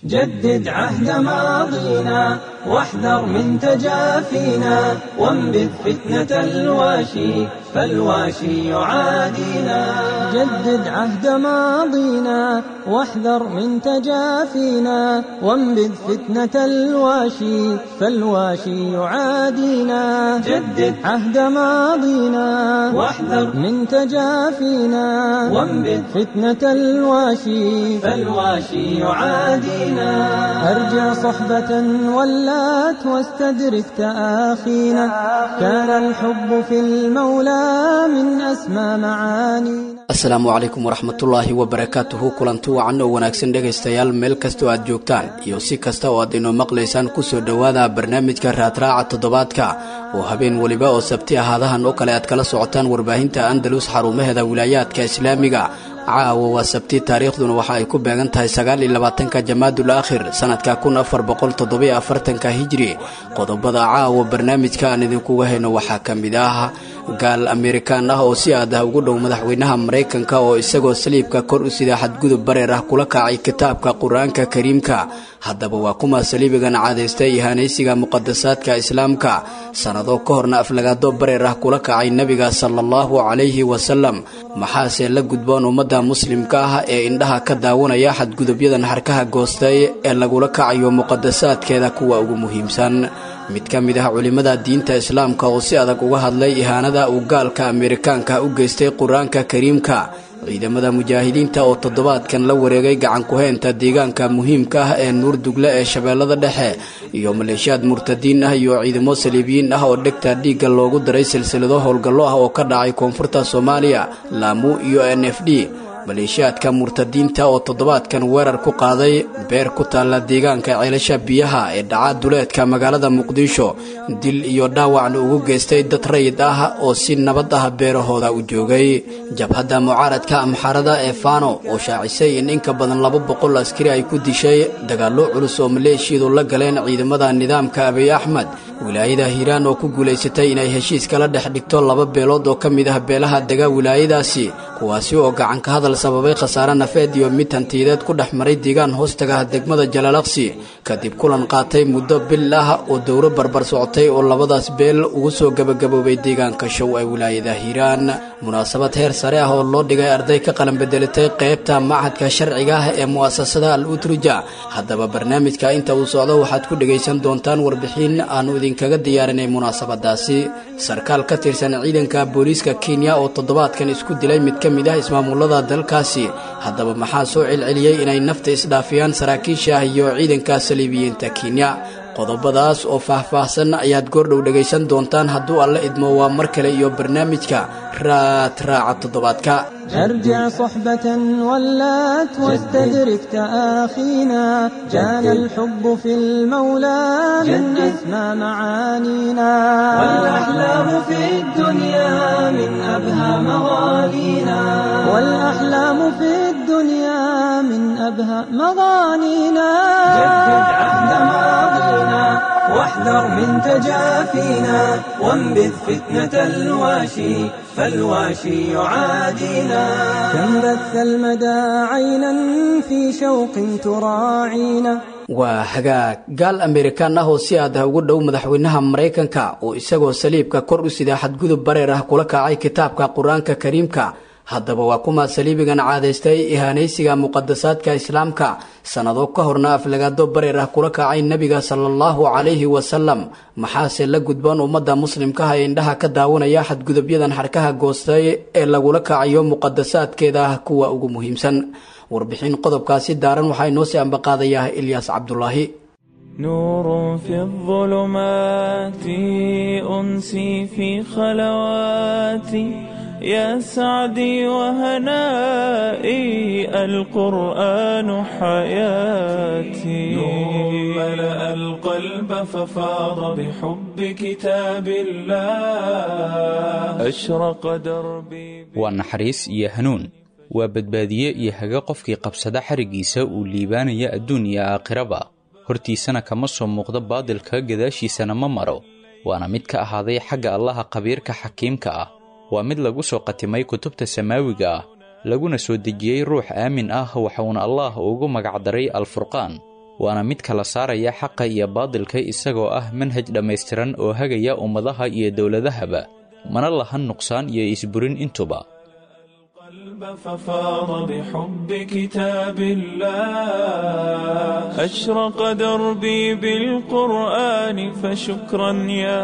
جدد عهد ماضينا واحذر من تجافينا وانبذ فتنة الواشي فالواشي يعادينا جدد عهد ماضينا واحذر من تجافينا وانبذ فتنة الواشي فالواشي يعادينا جدد عهد ماضينا واحذر من تجافينا وانبذ فتنة الواشي فالواشي يعادينا أرجع صحبة ولات واستدرك تآخينا كان الحب في المولى من أسمى معانينا asalaamu calaykum waraxmatullaahi wabarakaatuhu kulanti wacan oo wanaagsan dhegaystayaal meel kastoo aad joogtaan iyo si kasta oo aad inoo maqlaysaan kusoo dhowaada barnaamijka raadraaca toddobaadka oo habeen weliba oo sabti ahaadahan oo kale aad kala socotaan warbaahinta andalus xarumaheeda wilaayaadka islaamiga caawa waa sabti taariikhduna waxa ay ku beegan tahay sagaal iyo labaatanka jamaadul aakhir sanadka kun afar boqol toddobiyo afartanka hijri qodobada caawa barnaamijka aan idinkuga hayno waxaa ka mid ah gaal amerikaan ah oo si aad ah ugu dhow madaxweynaha maraykanka oo isagoo saliibka kor u sida xadgudub bareer ah kula kacay kitaabka qur-aanka kariimka haddaba waa kuma saliibigan caadaystay ihaanaysiga muqadasaadka islaamka sannado ka horna aflagaado bareer ah kula kacay nebiga sala allahu calayhi wasalam maxaase la gudboon ummadda muslimka ah ee indhaha ka daawanaya xadgudubyadan xarkaha goostay ee lagula kacayo muqadasaadkeeda kuwa ugu muhiimsan mid ka mid ah culimmada diinta islaamka oo si adag uga hadlay ihaanada uu gaalka amerikaanka u geystay qur-aanka kariimka ciidamada mujaahidiinta oo toddobaadkan la wareegay gacan ku-heynta deegaanka muhiimka ah ee nuurdugle ee shabeellada dhexe iyo maleeshiyaad murtadiin ah iyo ciidamo saliibiyiin ah oo dhegta dhiigga loogu daray silsilado howlgallo ah oo ka dhacay koonfurta soomaaliya laamu iyo n f d maleeshiyaadka murtadiinta oo toddobaadkan weerar ku qaaday beer ku taalla deegaanka ceelasha biyaha ee dhaca duleedka magaalada muqdisho dil iyo dhaawacna ugu geystay dad rayid ah oo si nabad ah beerahooda u joogay jabhadda mucaaradka amxarada ee fano oo shaacisay in inka badan laba boqol askari ay ku dishay dagaallo culus oo maleeshiyadu la galeen ciidamada nidaamka abiy axmed wilaayada hiiraan oo ku guulaysatay inay heshiis kala dhex dhigto laba beelood oo ka mid ah beelaha dega wilaayadaasi kuwaasi oo gacanka hadal sababay khasaare nafeed iyo mid hantiyadeed ku dhex maray deegaan hoostaga degmada jalaalaqsi kadib kulan qaatay muddo bil ah oo dowro barbar socotay oo labadaas beel ugu soo gebagaboobay deegaanka show ee wilaayada hiiraan munaasabad heer sare ah oo loo dhigay arday ka qalan bedelatay qaybta machadka sharciga ah ee mu'asasada al utruja haddaba barnaamijka inta uu socdo waxaad ku dhegaysan doontaan warbixin aanu idinkaga diyaarinay munaasabadaasi sarkaal ka tirsan ciidanka booliiska kenya oo toddobaadkan isku dilay mid ka mid ah ismaamulada dalkaasi haddaba maxaa soo celceliyey inay nafta isdhaafiyaan saraakiisha ah iyo ciidanka saliibiyiinta kenya qodobadaas oo faah-faahsan ayaad goordhow dhegaysan doontaan hadduu alla idmo waa mar kale iyo barnaamijka raad raaca toddobaadka أرجع صحبة ولات واستدرك تآخينا كان الحب في المولى من أسمى معانينا والأحلام في الدنيا من أبهى مغانينا والأحلام في الدنيا من أبهى مغانينا جدد عهد ماضينا واحذر من تجافينا وانبذ فتنة الواشي فالواشي يعادينا كم بث المدى عينا في شوق تراعينا waa hagaag gaal amerikaan ah oo si aad ah ugu dhow madaxweynaha maraykanka oo isagoo saliibka kor u sida xadgudub bareer ah kula kacay kitaabka qur-aanka kariimka haddaba waa kuma saliibigan caadaystay ihaanaysiga muqadasaadka islaamka sannado ka horna aflagaado bareer ah kula kacay nebiga sala allahu calayhi wasalam maxaase la gudboon ummadda muslimkaha ee indhaha ka daawanaya xadgudubyadan xarkaha goostay ee lagula kacayo muqadasaadkeeda ah kuwa ugu muhiimsan warbixin qodobkaasi daaran waxaa inoo sii ambaqaadayaa ilyaas cabdulaahi نور في الظلمات أنسي في خلواتي يا سعدي وهنائي القرآن حياتي نور ملأ القلب ففاض بحب كتاب الله أشرق دربي waa naxariis iyo hanuun waa badbaadiye iyo haga qofkii qabsada xariggiisa uu liibaanaya adduun iyo aakhiraba hortiisana kama soo muuqdo baadilka gadaashiisana ma maro waana mid ka ahaaday xagga allaha khabiirka xakiimka ah waa mid lagu soo qatimay kutubta samaawiga ah laguna soo dejiyey ruux aamin ah waxuuna allaah ugu magacdaray alfurqaan waana mid kala saaraya xaqa iyo baadilka isagoo ah manhaj dhammaystiran oo hagaya ummadaha iyo dowladahaba mana lahan nuqsaan iyo isburin intuba ففاض بحب كتاب الله أشرق دربي بالقرآن فشكرا يا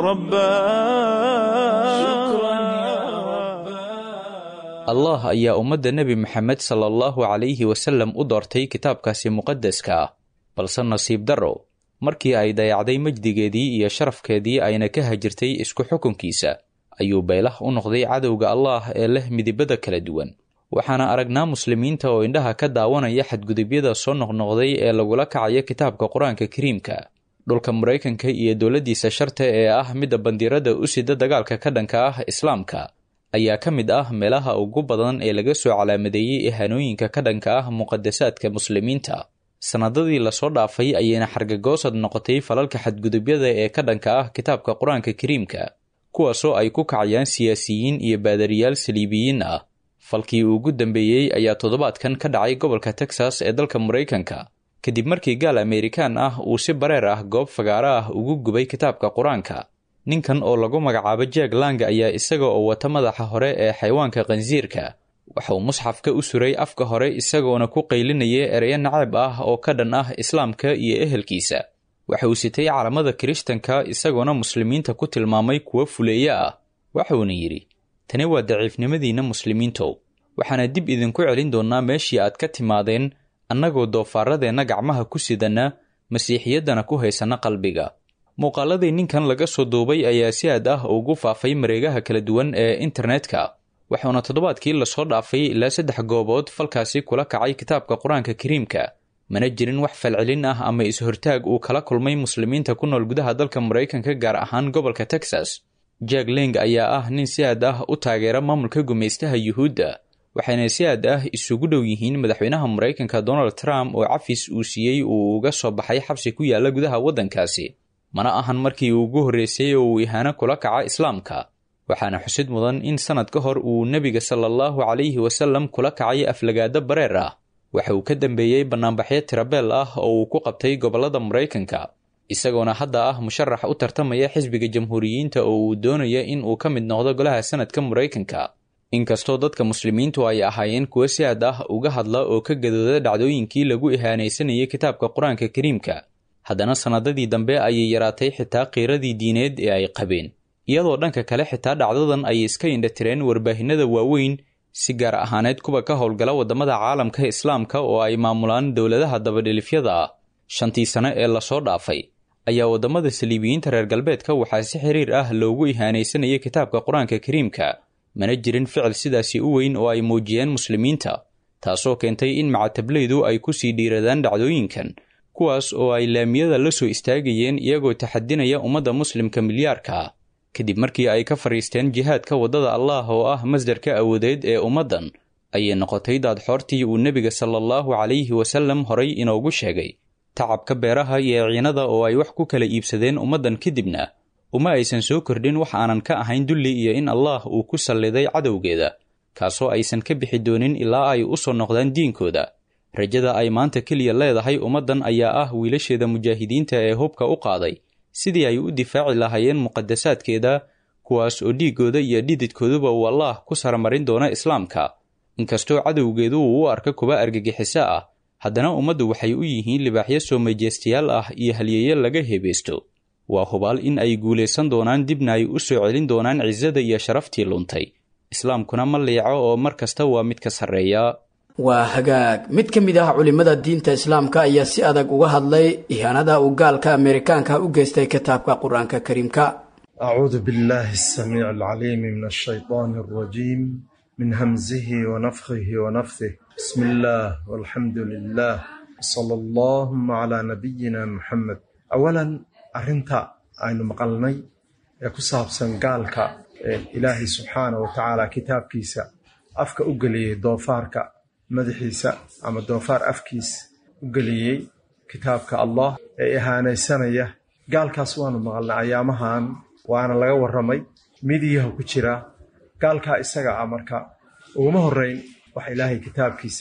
رباه allah ayaa ummadda nebi maxamed sala allahu calayhi wasallam u doortay kitaabkaasi muqadaska ah balse nasiib darro markii ay dayacday majdigeedii iyo sharafkeedii ayna ka hajirtay isku xukunkiisa ayuu baylah u noqday cadowga allaah ee leh midibada kala duwan waxaana aragnaa muslimiinta oo indhaha ka daawanaya xadgudubyada soo noqnoqday ee lagula kacayo kitaabka qur-aanka kariimka dhulka maraykanka iyo dowladdiisa sharta ee ah midda bandiirada u sida dagaalka ka dhanka ah islaamka ayaa ka mid ah meelaha ugu badan ee laga soo calaamadeeyey ihanooyinka ka dhanka ah muqadasaadka muslimiinta sannadadii lasoo dhaafay ayayna xargagoosad noqotay falalka xadgudubyada ee ka dhanka ah kitaabka qur-aanka kariimka kuwaasoo ay ku kacayaan siyaasiyiin iyo baadariyaal saliibiyiin ah falkii ugu dambeeyey ayaa toddobaadkan ka dhacay gobolka texas ee dalka maraykanka kadib markii gaal amerikaan ah uu si bareer ah goob fagaaro ah ugu gubay kitaabka qur-aanka ninkan oo lagu magacaabo jeeg lang ayaa isaga oo wata madaxa hore ee xayawaanka khansiirka waxauu musxafka u suray afka hore isagoona ku qaylinaya ereyo naceeb ah oo ka dhan ah islaamka iyo ehelkiisa waxa uu sitay calamada kirishtanka isagoona muslimiinta ku tilmaamay kuwo fuleeye ah waxuuna yidhi tani waa daciifnimadiinna muslimiintow waxaana dib idinku celin doonnaa meeshii aad ka timaadeen annagoo doofaaradeenna gacmaha ku sidanna masiixiyaddana ku haysanna qalbiga muuqaaladii ninkan laga soo duubay ayaa si aad ah ugu faafay mareegaha kala duwan ee internetka waxuuna toddobaadkii lasoo dhaafay ilaa saddex goobood falkaasi kula kacay kitaabka qur-aanka kariimka mana jirin wax falcelin ah ama is-hortaag uu kala kulmay muslimiinta ku nool gudaha dalka maraykanka gaar ahaan gobolka texas jack ling ayaa ah nin si aad ah u taageera maamulka gumaystaha yuhuudda waxayna si aad ah isugu dhow yihiin madaxweynaha maraykanka donald trump oo cafis uu siiyey uu uga soo baxay xabsi ku yaalla gudaha waddankaasi mana ahan markii uu ugu horreysay oo uu ihaano kula kaca islaamka waxaana xusid mudan in sannad ka hor uu nebiga sala allahu calayhi wasallam kula kacay aflagaado bareer ah waxa uu ka dambeeyey bannaanbaxyo tirabeel ah oo uu ku qabtay gobollada maraykanka isagoona hadda ah musharax u tartamaya xisbiga jamhuuriyiinta oo uu doonaya in uu ka mid noqdo golaha sanadka maraykanka inkastoo dadka muslimiintu ay ahaayeen kuwo si aad ah uga hadla oo ka gadooda dhacdooyinkii lagu ihaanaysanayay kitaabka qur-aanka kariimka haddana sannadadii dambe ayay yaraatay xitaa qiiradii diineed ee ay qabeen iyadoo dhanka kale xitaa dhacdadan ay iska indhatireen warbaahinada waaweyn si gaar ahaaneed kuwa ka howlgala waddamada caalamka islaamka oo ay maamulaan dowladaha dabadhilifyada ah shantii sane ee lasoo dhaafay ayaa waddamada saliibiyiinta reer galbeedka waxaa si xiriir ah loogu ihaanaysanayay kitaabka qur-aanka kariimka mana jirin ficil sidaasi u weyn oo ay muujiyeen muslimiinta taasoo keentay in macatablaydu ay ku sii dhiiradaan dhacdooyinkan kuwaas oo ay laamiyada la soo istaagayeen iyagoo taxadinaya ummadda muslimka milyaarka ah kadib markii ay ka fadhiisteen jihaadka waddada allaah oo ah masdarka awoodeed ee ummaddan ayay noqotay daadxoortii uu nebiga sala allahu calayhi wasallam horay inoogu sheegay tacabka beeraha iyo ciinada oo ay wax ku kala iibsadeen ummaddan kadibna uma aysan soo kordhin wax aanan ka ahayn dulli iyo in allaah uu ku salliday cadowgeeda kaasoo aysan ka bixi doonin ilaa ay u soo noqdaan diinkooda rajada ay maanta keliya leedahay ummaddan ayaa ah wiilasheeda mujaahidiinta ee hubka u qaaday sidii ay u difaaci lahaayeen muqadasaadkeeda kuwaas oo dhiiggooda iyo dhididkooduba uu allaah ku saramarin doono islaamka inkastoo cadowgeedu uu u arka kuwa argagixiso ah haddana ummaddu waxay u yihiin libaaxyo soo majeystayaal ah iyo halyeeyo laga heebeysto waa hubaal in ay guulaysan doonaan dibna ay u soo celin doonaan cisada iyo sharaftii luntay islaamkuna ma liico oo mar kasta waa mid ka sarreeya waa hagaag mid ka mid ah culimmada diinta islaamka ayaa si adag uga hadlay ihaanada uu gaalka ameerikaanka u geystay kitaabka qur-aanka kariimka أعوذ بالله السميع العليم من الشيطان الرجيم من همزه ونفخه ونفثه بسم الله والحمد لله صلى اللهم على نبينا محمد أولا أرنتا أين مقلني يكساب سنقالك إلهي سبحانه وتعالى كتاب كيسا أفك أقلي دوفارك مدحيسا أما دوفار أفكيس أقلي كتابك الله إهاني سنية قال كاسوان مقلنا أيامهان waana laga warramay midiyaha ku jira gaalkaa isaga ah marka uguma horrayn wax ilaahay kitaabkiisa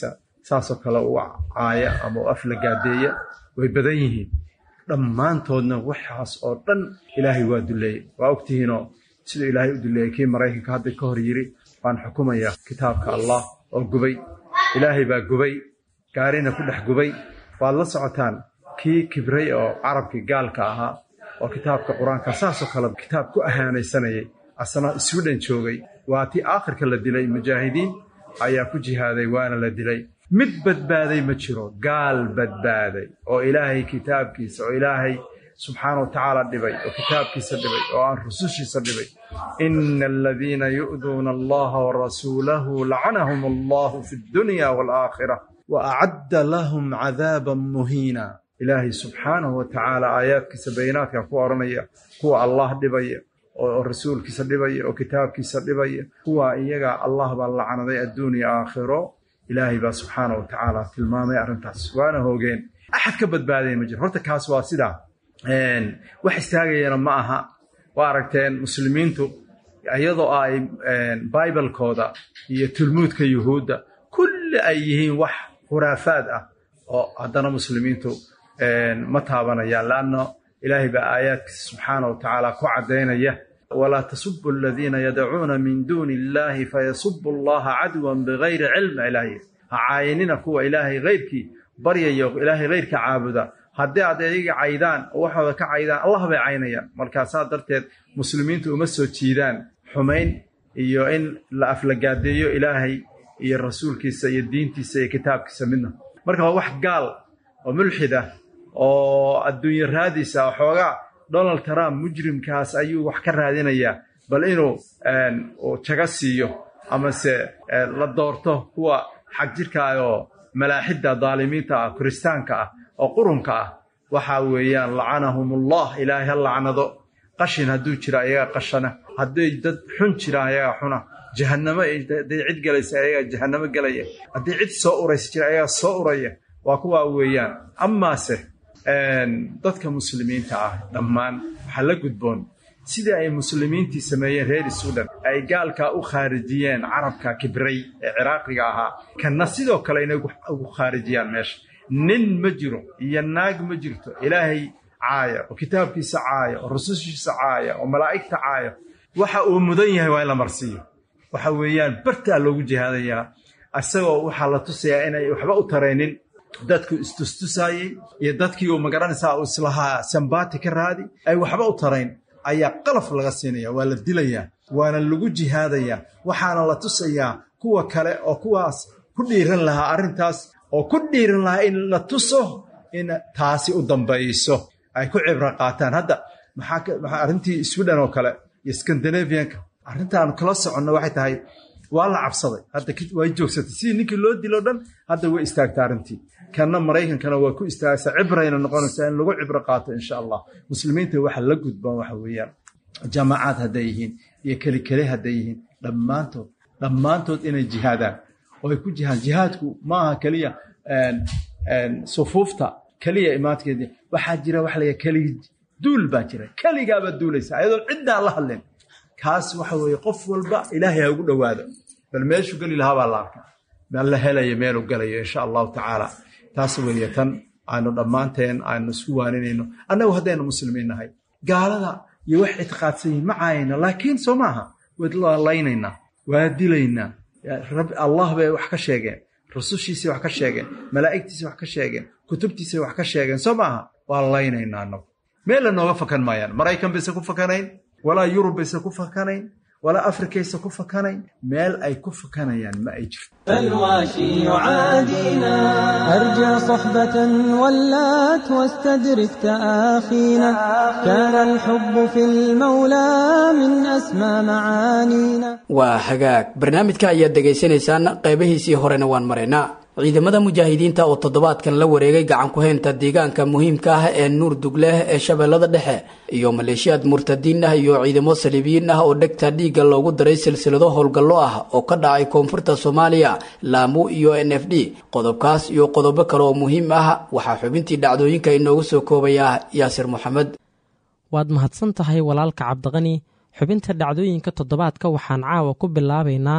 saasoo kale u caaya ama u aflagaadeeya way badan yihiin dhammaantoodna waxaas oo dhan ilaahay waa duleeyey waa ogtihiinoo siduu ilaahay u duleeyey kii maraykanka hadda ka hor yiri waan xukumayaa kitaabka allah oo gubay ilaahay baa gubay gaarina ku dhex gubay waad la socotaan kii kibray oo carabkii gaalka ahaa oo kitaabka qur-aanka saasoo kale kitaab ku ahaanaysanayay asna swidhen joogay waa tii aakhirka la dilay mujaahidiin ayaa ku jihaaday waana la dilay mid badbaaday ma jiro gaal badbaaday oo ilaahay kitaabkiisa oo ilaahay subxaana wa tacaala dhibay oo kitaabkiisa dhibay oo aan rusushiisa dhibay ina aladiina yu'duuna allaha warasuulahu lacanahum allahu fi dunya waalaakhira wa acadda lahum cadaaban muhiina ilaahay subxaanahu wa tacaala aayaadkiisa bayinaadka ku odhanaya kuwa allah dhibaya oo rasuulkiisa dhibaya oo kitaabkiisa dhibaya kuwa iyaga allah baa lacnaday adduun iyo aakhiro ilaahay baa subxaana wa tacaala tilmaamay arrintaas waana hoogeen axad ka badbaadaya ma jiro horta kaas waa sidaa wax istaagayana ma aha waa aragteen muslimiintu iyadoo ay bibalkooda iyo tulmuudka yuhuudda kulli ay yihiin wax khuraafaad ah oo haddana muslimiintu ma taabanayaan laanna ilaahay baa aayaadkiisa subxaana wa tacaala ku caddaynaya walaa tasubu aladiina yadacuuna min duuni illahi fayasubu allaha cadwan bigayri cilm ilaahay ha caayinina kuwa ilaahay hayrkii baryayo ilaahay hayrka caabuda haddii aad iyaga caydaan oo waxooda ka caydaan allah bay caynayaan markaasaa darteed muslimiintu uma soo jiidaan xumayn iyo in la aflagaadeeyo ilaahay iyo rasuulkiisa iyo diintiisa iyo kitaabkiisa midna marka waa wax gaal oo mulxid ah oo adduunye raadiisa xoogaa donald trump mujrimkaas ayuu wax ka raadinayaa bal inuu jaga siiyo amase la doorto kuwa xag jirkaah oo malaaxidda daalimiinta ah kiristaanka ah oo qurunka ah waxa weeyaan lacanahumullah ilaahay ha lacnado qashin hadduu jiro ayagaa qashana hadday dad xun jiraan ayagaa xuna jahannamo hadday cid galaysa ayagaa jahannamo gelaya haddii cid soo uraysa jira ayagaa soo uraya waa kuwaa weeyaan amaase dadka muslimiinta ah dhammaan waxaa la gudboon sidii ay muslimiintii sameeyeen reer suudan ay gaalkaa u khaarijiyeen carabka kibray ee ciraaqiga ahaa kanna sidoo kale inay ugu khaarijiyaan meesha nin ma jiro iyo naag ma jirto ilaahay caaya oo kitaabkiisa caaya oo rusushiisa caaya oo malaa'igta caaya waxa uu mudan yahay waa in la marsiiyo waxa weeyaan bartaa loogu jihaadayaa isagoo waxaa la tusayaa inay waxba u taraynin dadku istustusaayey iyo dadkii uu magaranaysaa uu islahaa sambaati ka raadi ay waxba u tarayn ayaa qalaf laga siinaya waa la dilayaa waana lagu jihaadayaa waxaana la tusayaa kuwa kale oo kuwaas ku dhiiran lahaa arrintaas oo ku dhiiran lahaa in la tuso in taasi u dambayso ay ku cibro qaataan hadda maxaa arrintii sweden oo kale iyo scandinavianka arrintaanu kala soconno waxay tahay waa la cabsaday hadda way joogsatay sidii ninkii loo dilo dhan hadda way istaagtay arrintii kanna maraykankana waa ku istaagaysaa cibrayna noqonaysaa in lagu cibro qaato insha allah muslimiinta waxa la gudbaan waxa weeyaan jamaacad hadday yihiin iyo kelikele hadday yihiin dhammaantood dhammaantood inay jihaadaan oo ay ku jihaan jihaadku maaha keliya sufuufta keliya imaankeedii waxaa jira waxa la keligi duul baa jira keligaabaa duulaysa ayadoo ciddaa la hadleen kaas waxa weeye qof walba ilaahay ha ugu dhowaado bal meeshuu geli lahaa baa la arkaa bal la helaya meeluu galayo insha allahu tacaala taas weeye tan aynu dhammaanteen aynu isku waaninayno annagu haddaynu muslimiin nahay gaalada iyo wax ictiqaadsan yihin ma caayayna laakiin soo maaha waa laynaynaa waa dilaynaa allah bay wax ka sheegeen rusushiisay wax ka sheegeen malaa'igtiisay wax ka sheegeen kutubtiisay wax ka sheegeen soo maaha waa laynaynaa annagu meel la nooga fakan maayaan maraykan bayse ku fakanayn walaa yurub bayse ku fakanayn walaa afrikayse ku fakanayn meel ay ku fakanayaan ma ay jirto فالواشي يعادينا أرجع صحبة ولات واستدرك تآخينا كان الحب في المولى من أسمى معانينا waa hagaag barnaamijka ayaad dhegaysanaysaan qeybihiisii horena waan maraynaa ciidamada mujaahidiinta oo toddobaadkan la wareegay gacan ku-haynta deegaanka muhiimka ah ee nuur dugleh ee shabeellada dhexe iyo maleeshiyaad murtadiin ah iyo ciidamo saliibiyiin ah oo dhegta dhiigga loogu daray silsilado howlgallo ah oo ka dhacay koonfurta soomaaliya laamu iyo n f d qodobkaas iyo qodobo kale oo muhiim ah waxaa xubintii dhacdooyinka inoogu soo koobaya yaasir moxamed waad mahadsan tahay walaalka cabdiqani xubinta dhacdooyinka toddobaadka waxaan caawa ku bilaabaynaa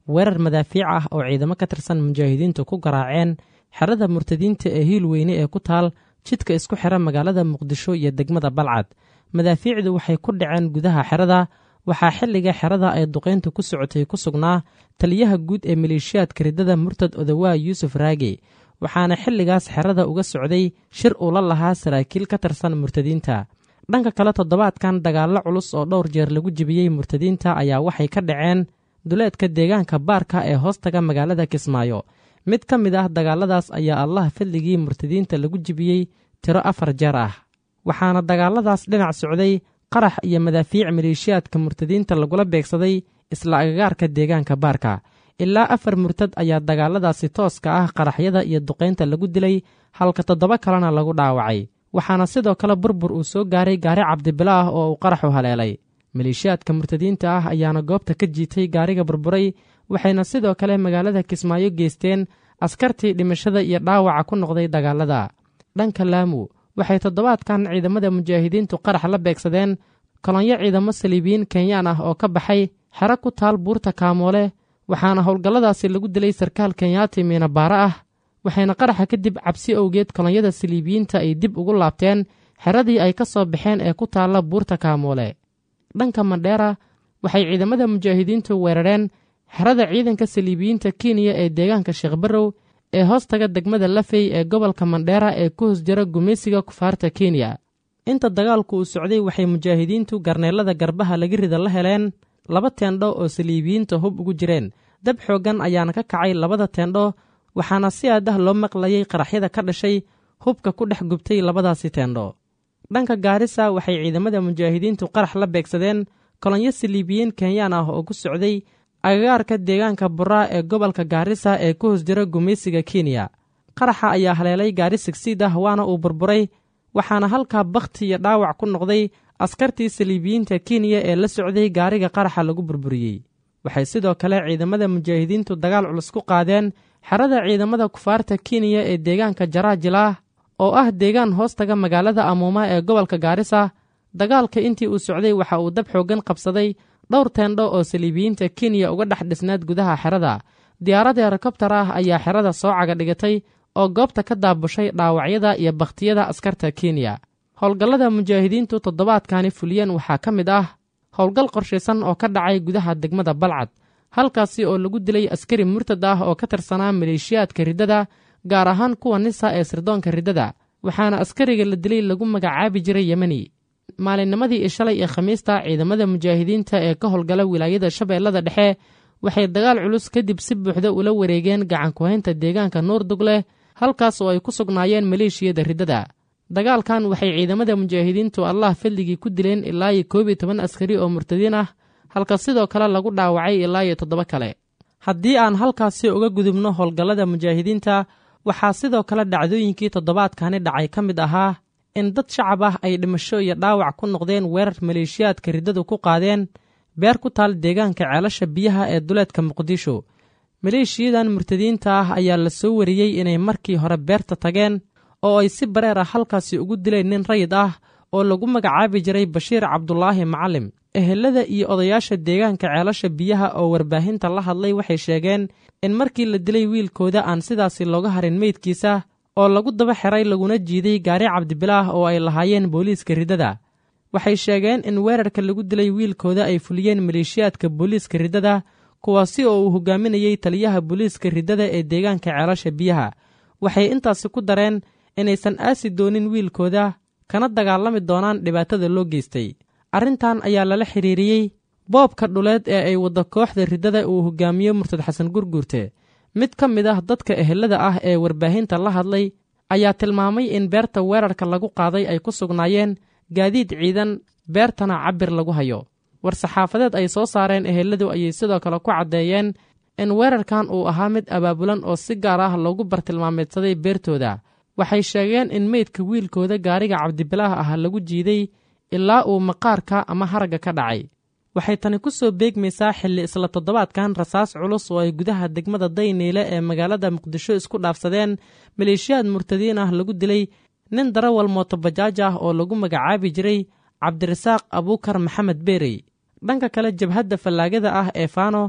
weerar madaafiic ah oo ciidamo ka tirsan mujaahidiintu ku garaaceen xerada murtadiinta ee hiil weyne ee ku taal jidka isku xira magaalada muqdisho iyo degmada balcad madaafiicdu waxay ku dhaceen gudaha xerada waxaa xilliga xerada ay duqayntu ku socotay ku sugnaa taliyaha guud ee maleeshiyaadka riddada murtad odawaa yuusuf raage waxaana xilligaas xerada uga socday shir uu la lahaa saraakiil ka tirsan murtadiinta dhanka kale toddobaadkan dagaallo culus oo dhowr jeer lagu jebiyey murtadiinta ayaa waxay ka dhaceen duleedka deegaanka baarka ee hoostaga magaalada kismaayo mid ka mid ah dagaalladaas ayaa allah fadligii murtadiinta lagu jebiyey tiro afar jeer ah waxaana dagaalladaas dhinac socday qarax iyo madaafiic maleeshiyaadka murtadiinta lagula beegsaday isla agagaarka deegaanka baarka ilaa afar murtad ayaa dagaalladaasi tooska ah qaraxyada iyo duqaynta lagu dilay halka toddoba kalena lagu dhaawacay waxaana sidoo kale burbur uu soo gaaray gaari cabdibilo ah oo uu qaraxu haleelay maleeshiyaadka murtadiinta ah ayaana goobta ka jiitay gaariga burburay waxayna sidoo kale magaalada kismaayo geysteen askartii dhimashada iyo dhaawaca ku noqday dagaalada dhanka laamu waxay toddobaadkan ciidamada mujaahidiintu qarax la beegsadeen kolonyo ciidamo saliibiyiin kenyaan ah oo ka baxay xero ku taal buurta kaamoole waxaana howlgalladaasi lagu dilay sarkaal kenyaati miinabaare ah waxayna qaraxa kadib cabsi owgeed kolonyada saliibiyiinta ay dib ugu laabteen xeradii ay ka soo baxeen ee ku taalla buurta kaamoole dhanka mandheera waxay ciidamada mujaahidiintu weerareen xerada ciidanka saliibiyiinta kenya ee deegaanka sheekhbarow ee hoostaga degmada lafey ee gobolka mandheera ee ku hoos jira gumaysiga kufaarta kenya inta dagaalku uu socday waxay mujaahidiintu garneellada garbaha laga rida la heleen laba teendho oo saliibiyiinta hub ugu jireen dab xooggan ayaana ka kacay labada teendho waxaana si aadah loo maqlayay qaraxyada ka dhashay hubka ku dhex gubtay labadaasi teendho dhanka gaarisa waxay ciidamada mujaahidiintu qarax la beegsadeen kolonyo saliibiyiin kenyaan ah oo ku socday agagaarka deegaanka buraa ee gobolka gaarisa ee ku hoos jira gumaysiga kenya qaraxa ayaa haleelay gaari sigsiid ah waana uu burburay waxaana halkaa bakhti iyo dhaawac ku noqday askartii saliibiyiinta kenya ee la socday gaariga qaraxa lagu burburiyey waxay sidoo kale ciidamada mujaahidiintu dagaal culus ku qaadeen xerada ciidamada kufaarta kenya ee deegaanka jaraajilaah oo ah deegaan hoostaga magaalada amuuma ee gobolka gaarisa dagaalka intii uu socday waxa uu dab xooggan qabsaday dhowr teendho oo saliibiyiinta kenya uga dhex dhisnaad gudaha xerada diyaarad helikobtar ah ayaa xerada soo caga dhigatay oo goobta ka daabushay dhaawacyada iyo bakhtiyada askarta kenya howlgallada mujaahidiintu toddobaadkani fuliyeen waxaa ka mid ah howlgal qorshaysan oo ka dhacay gudaha degmada balcad halkaasi oo lagu dilay askari murtad ah oo ka tirsanaa maleeshiyaadka riddada gaar ahaan kuwa nisa ee sirdoonka riddada waxaana askariga la dilay lagu magacaabi jiray yemeni maalinnimadii i shalay ee khamiista ciidamada mujaahidiinta ee ka howlgala wilaayada shabeellada dhexe waxay dagaal culus kadib si buuxda ula wareegeen gacankuhaynta deegaanka nuurdugleh halkaas oo ay ku sugnaayeen maleeshiyada riddada dagaalkan waxay ciidamada mujaahidiintu allah fadligii ku dileen ilaa iyo koob iyo toban askari oo murtadiin ah halka sidoo kale lagu dhaawacay ilaa iyo toddoba kale haddii aan halkaasi uga gudubno howlgallada mujaahidiinta waxaa sidoo kale dhacdooyinkii toddobaadkani dhacay ka mid ahaa in dad shacab ah ay dhimasho iyo dhaawac ku noqdeen weerar maleeshiyaadka riddadu ku qaadeen beer ku taal deegaanka ceelasha biyaha ee duleedka muqdisho maleeshiyadan murtadiinta ah ayaa la soo wariyey inay markii hore beerta tageen oo ay si bareer ah halkaasi ugu dileen nin rayid ah oo lagu magacaabi jiray bashiir cabdulaahi macalim ehelada iyo odayaasha deegaanka ceelasha biyaha oo warbaahinta la hadlay waxay sheegeen in markii la dilay wiilkooda aan sidaasi looga harin meydkiisa oo lagu daba xiray laguna jiiday gaari cabdibilaah oo ay lahaayeen booliiska riddada waxay sheegeen in weerarka lagu dilay wiilkooda ay fuliyeen maleeshiyaadka booliiska riddada kuwaasi oo uu hogaaminayey taliyaha booliiska riddada ee deegaanka ceelasha biyaha waxay intaasi ku dareen inaysan aasi doonin wiilkooda kana dagaalami doonaan dhibaatada loo geystay arrintan ayaa lala xidhiiriyey boobka dhuleed ee ay waddo kooxda riddada uu hogaamiyo murtad xasan gurguurte mid ka mid ah dadka ehelada ah ee warbaahinta la hadlay ayaa tilmaamay in beerta weerarka lagu qaaday ay ku sugnaayeen gaadiid ciidan beertana cabir lagu hayo war-saxaafadeed ay soo saareen eheladu ayay sidoo kale ku caddeeyeen in weerarkan uu ahaa mid abaabulan oo si gaar ah loogu bartilmaameedsaday beertooda waxay sheegeen in meydka wiilkooda gaariga cabdibilaah ah lagu jiiday ilaa uu maqaarka ama haragga ka dhacay waxay tani ku soo beegmaysaa xilli isla toddobaadkan rasaas culus oo ay gudaha degmada dayniile ee magaalada muqdisho isku dhaafsadeen maleeshiyaad murtadiin ah lagu dilay nin darawal mootobajaaj ah oo lagu magacaabi jiray cabdirasaaq abuukar maxamed beerey dhanka kale jabhadda fallaagada ah ee faano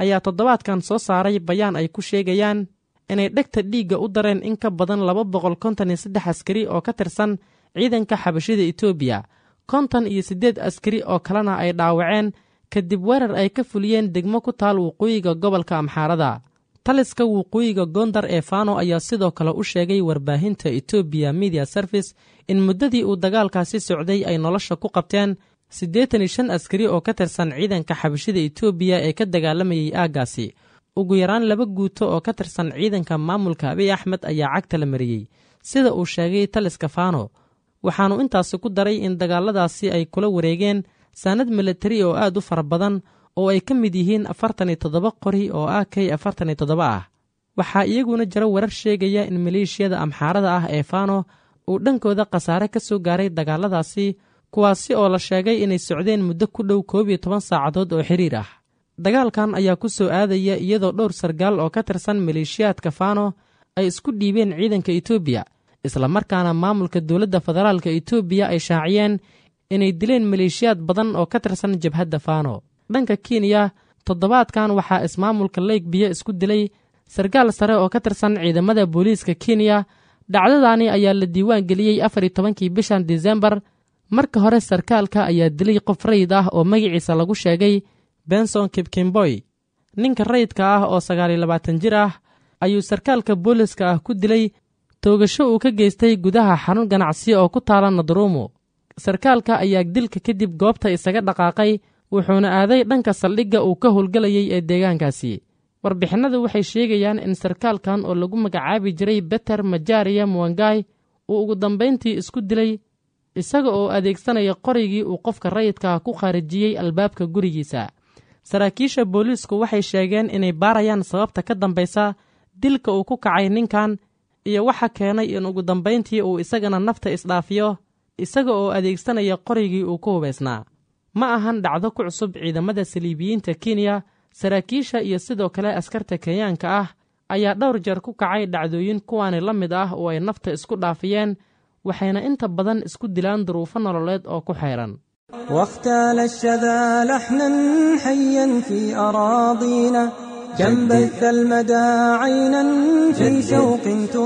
ayaa toddobaadkan soo saaray bayaan ay ku sheegayaan inay dhegta dhiigga u dareen in ka badan laba boqol konton iyo saddex askari oo ka tirsan ciidanka xabashida etoobiya konton iyo siddeed askari oo kalena ay dhaawaceen kadib weerar ay ka fuliyeen degmo ku taal waqooyiga gobolka amxaarada taliska waqooyiga gondar ee fano ayaa sidoo kale u sheegay warbaahinta etoobiya media service in muddadii uu dagaalkaasi socday ay nolosha ku qabteen siddeetan iyo shan askari oo ka tirsan ciidanka xabashida etoobiya ee ka dagaalamayay aaggaasi ugu yaraan laba guuto oo ka tirsan ciidanka maamulka abiy axmed ayaa cagta la mariyey sida uu sheegay taliska fano waxaanu intaasi ku daray in dagaaladaasi ay kula wareegeen saanad milatari oo aad u fara badan oo ay ka mid yihiin afartan iyo toddoba qori oo a k afartan iyo toddoba ah waxaa iyaguna jira warar sheegaya in maleeshiyada amxaarada ah ee fano uu dhankooda khasaare ka soo gaaray dagaaladaasi kuwaasi oo la sheegay inay socdeen muddo ku dhow koob iyo toban saacadood oo xiriir ah dagaalkan ayaa ku soo aadaya iyadoo dhowr sargaal oo ka tirsan maleeshiyaadka fano ay isku dhiibeen ciidanka etoobiya islamarkaana maamulka dowladda federaalka etoobiya ay shaaciyeen inay dileen maleeshiyaad badan oo ka tirsan jabhadda fano dhanka kenya toddobaadkan waxaa ismaamulka leyg biyo isku dilay sarkaal sare oo ka tirsan ciidamada booliiska kenya dhacdadaani ayaa la diiwaan geliyey afar iyo tobankii bishan disembar marka hore sarkaalka ayaa dilay qof rayid ah oo magaciisa lagu sheegay benson kibkimboy ninka rayidka ah oo sagaaliyo labaatan jir ah ayuu sarkaalka booliska ah ku dilay toogasho uu ka geystay gudaha xarun ganacsi oo ku taala nadruumo sarkaalka ayaa dilka kadib goobta isaga dhaqaaqay wuxuuna aaday dhanka saldhigga uu ka howlgelayay ee deegaankaasi warbixinadu waxay sheegayaan in sarkaalkan oo lagu magacaabi jiray beter majaariya muwangai uu ugu dambayntii isku dilay isaga oo adeegsanaya qorigii uu qofka rayidka ku khaarijiyey albaabka gurigiisa saraakiisha booliisku waxay sheegeen inay baarayaan sababta ka dambaysa dilka uu ku kacay ninkan iyo waxa keenay in ugu dambayntii uu isagana nafta isdhaafiyo isaga oo adeegsanaya qorigii uu ku hubaysnaa ma ahan dhacdo ku cusub ciidamada saliibiyiinta kenya saraakiisha iyo sidoo kale askarta kenyaanka ah ayaa dhowr jeer ku kacay dhacdooyin kuwaani la mid ah oo ay nafta isku dhaafiyeen waxayna inta badan isku dilaan duruufo nololeed oo ku xeeran واختال الشذا لحنا حيا في أراضينا كم بث المدى عينا في شوق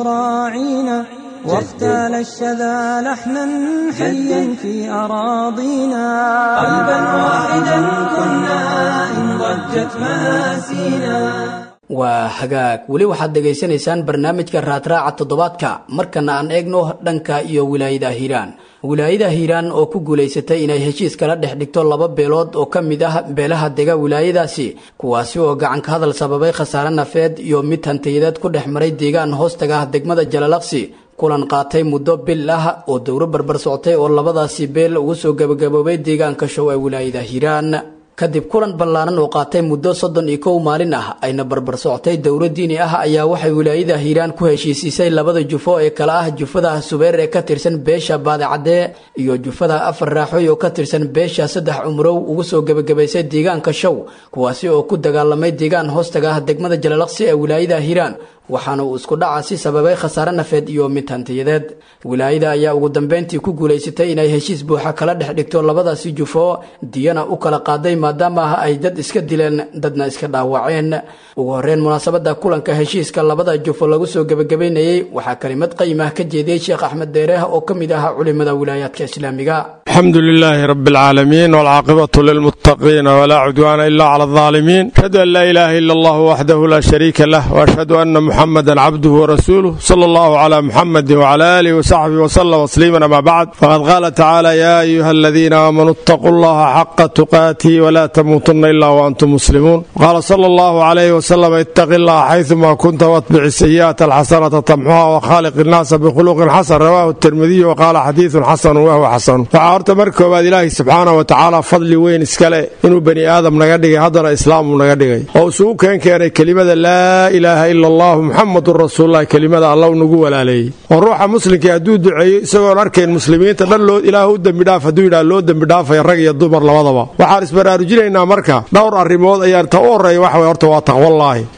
تراعينا واختال الشذا لحنا حيا في أراضينا قلبا واحدا كنا إن ضجت مآسينا waa hagaag weli waxaad dhegaysanaysaan barnaamijka raadraaca toddobaadka markana aan eegno dhanka iyo wilaayada hiiraan wilaayada hiiraan oo ku guulaysatay inay heshiis kala dhex dhigto laba beelood oo ka mid ah beelaha dega wilaayadaasi kuwaasi oo gacanka hadal sababay khasaare nafeed iyo mid hantiyadeed ku dhex maray deegaan hoostaga ah degmada jalalaqsi kulan qaatay muddo bil ah oo dowro barbar soctay oo labadaasi beel ugu soo gabagaboobay deegaanka show ee wilaayada hiiraan kadib kulan ballaaran oo qaatay muddo soddon iyo kow maalin ah ayna barbar soctay dowro diini ah ayaa waxay wilaayada hiiraan ku heshiisiisay labada jufo ee kale ah jufada subeer ee ka tirsan beesha baadicadee iyo jufada afar raaxoy oo ka tirsan beesha saddex cumrow ugu soo gebagabaysay deegaanka show kuwaasi oo ku dagaalamay deegaan hoostaga ah degmada jalalaqsi ee wilaayada hiiraan waxaana uu isku dhacaasi sababay khasaare nafeed iyo mid hantiyadeed wilaayada ayaa ugu dambeyntii ku guulaysatay inay heshiis buuxa kala dhex dhigto labadaasi jufo diyana u kala qaaday maadaama ah ay dad iska dileen dadna iska dhaawaceen ugu horreyn munaasabada kulanka heshiiska labada jufo lagu soo gebagabaynayey waxaa kelimad qayimah ka jeediyey sheekh axmed deereeh oo ka mid ahaa culimada wilaayaadka islaamiga الحمد لله رب العالمين والعاقبة للمتقين ولا عدوان إلا على الظالمين أشهد أن لا إله إلا الله وحده لا شريك له وأشهد أن محمدا عبده ورسوله صلى الله على محمد وعلى آله وصحبه وسلم تسليما أما بعد فقد قال تعالى يا أيها الذين آمنوا اتقوا الله حق تقاته ولا تموتن إلا وأنتم مسلمون قال صلى الله عليه وسلم اتق الله حيثما كنت واتبع السيئات الحسنة تمحوها وخالق الناس بخلق حسن رواه الترمذي وقال حديث حسن وهو حسن horta mar koowaad ilaahay subxaana wa tacaala fadli weyn iskale inuu bani aadam naga dhigay haddana islaamu naga dhigay oo isugu keen keenay kelimada laa ilaaha ila allahu muxamadun rasuululah kelimada alla nagu walaaleeyey oo ruuxa muslimkii hadduu duceeyo isagoon arkayn muslimiinta dhan loo ilaah u dembidhaaf hadduu yidhaha loo dembidhaafaya rag iyo dumar labadaba waxaan isbaraarujinaynaa marka dhowr arrimood ayaan ta u horreeya waxa way horta waa taqwallaahi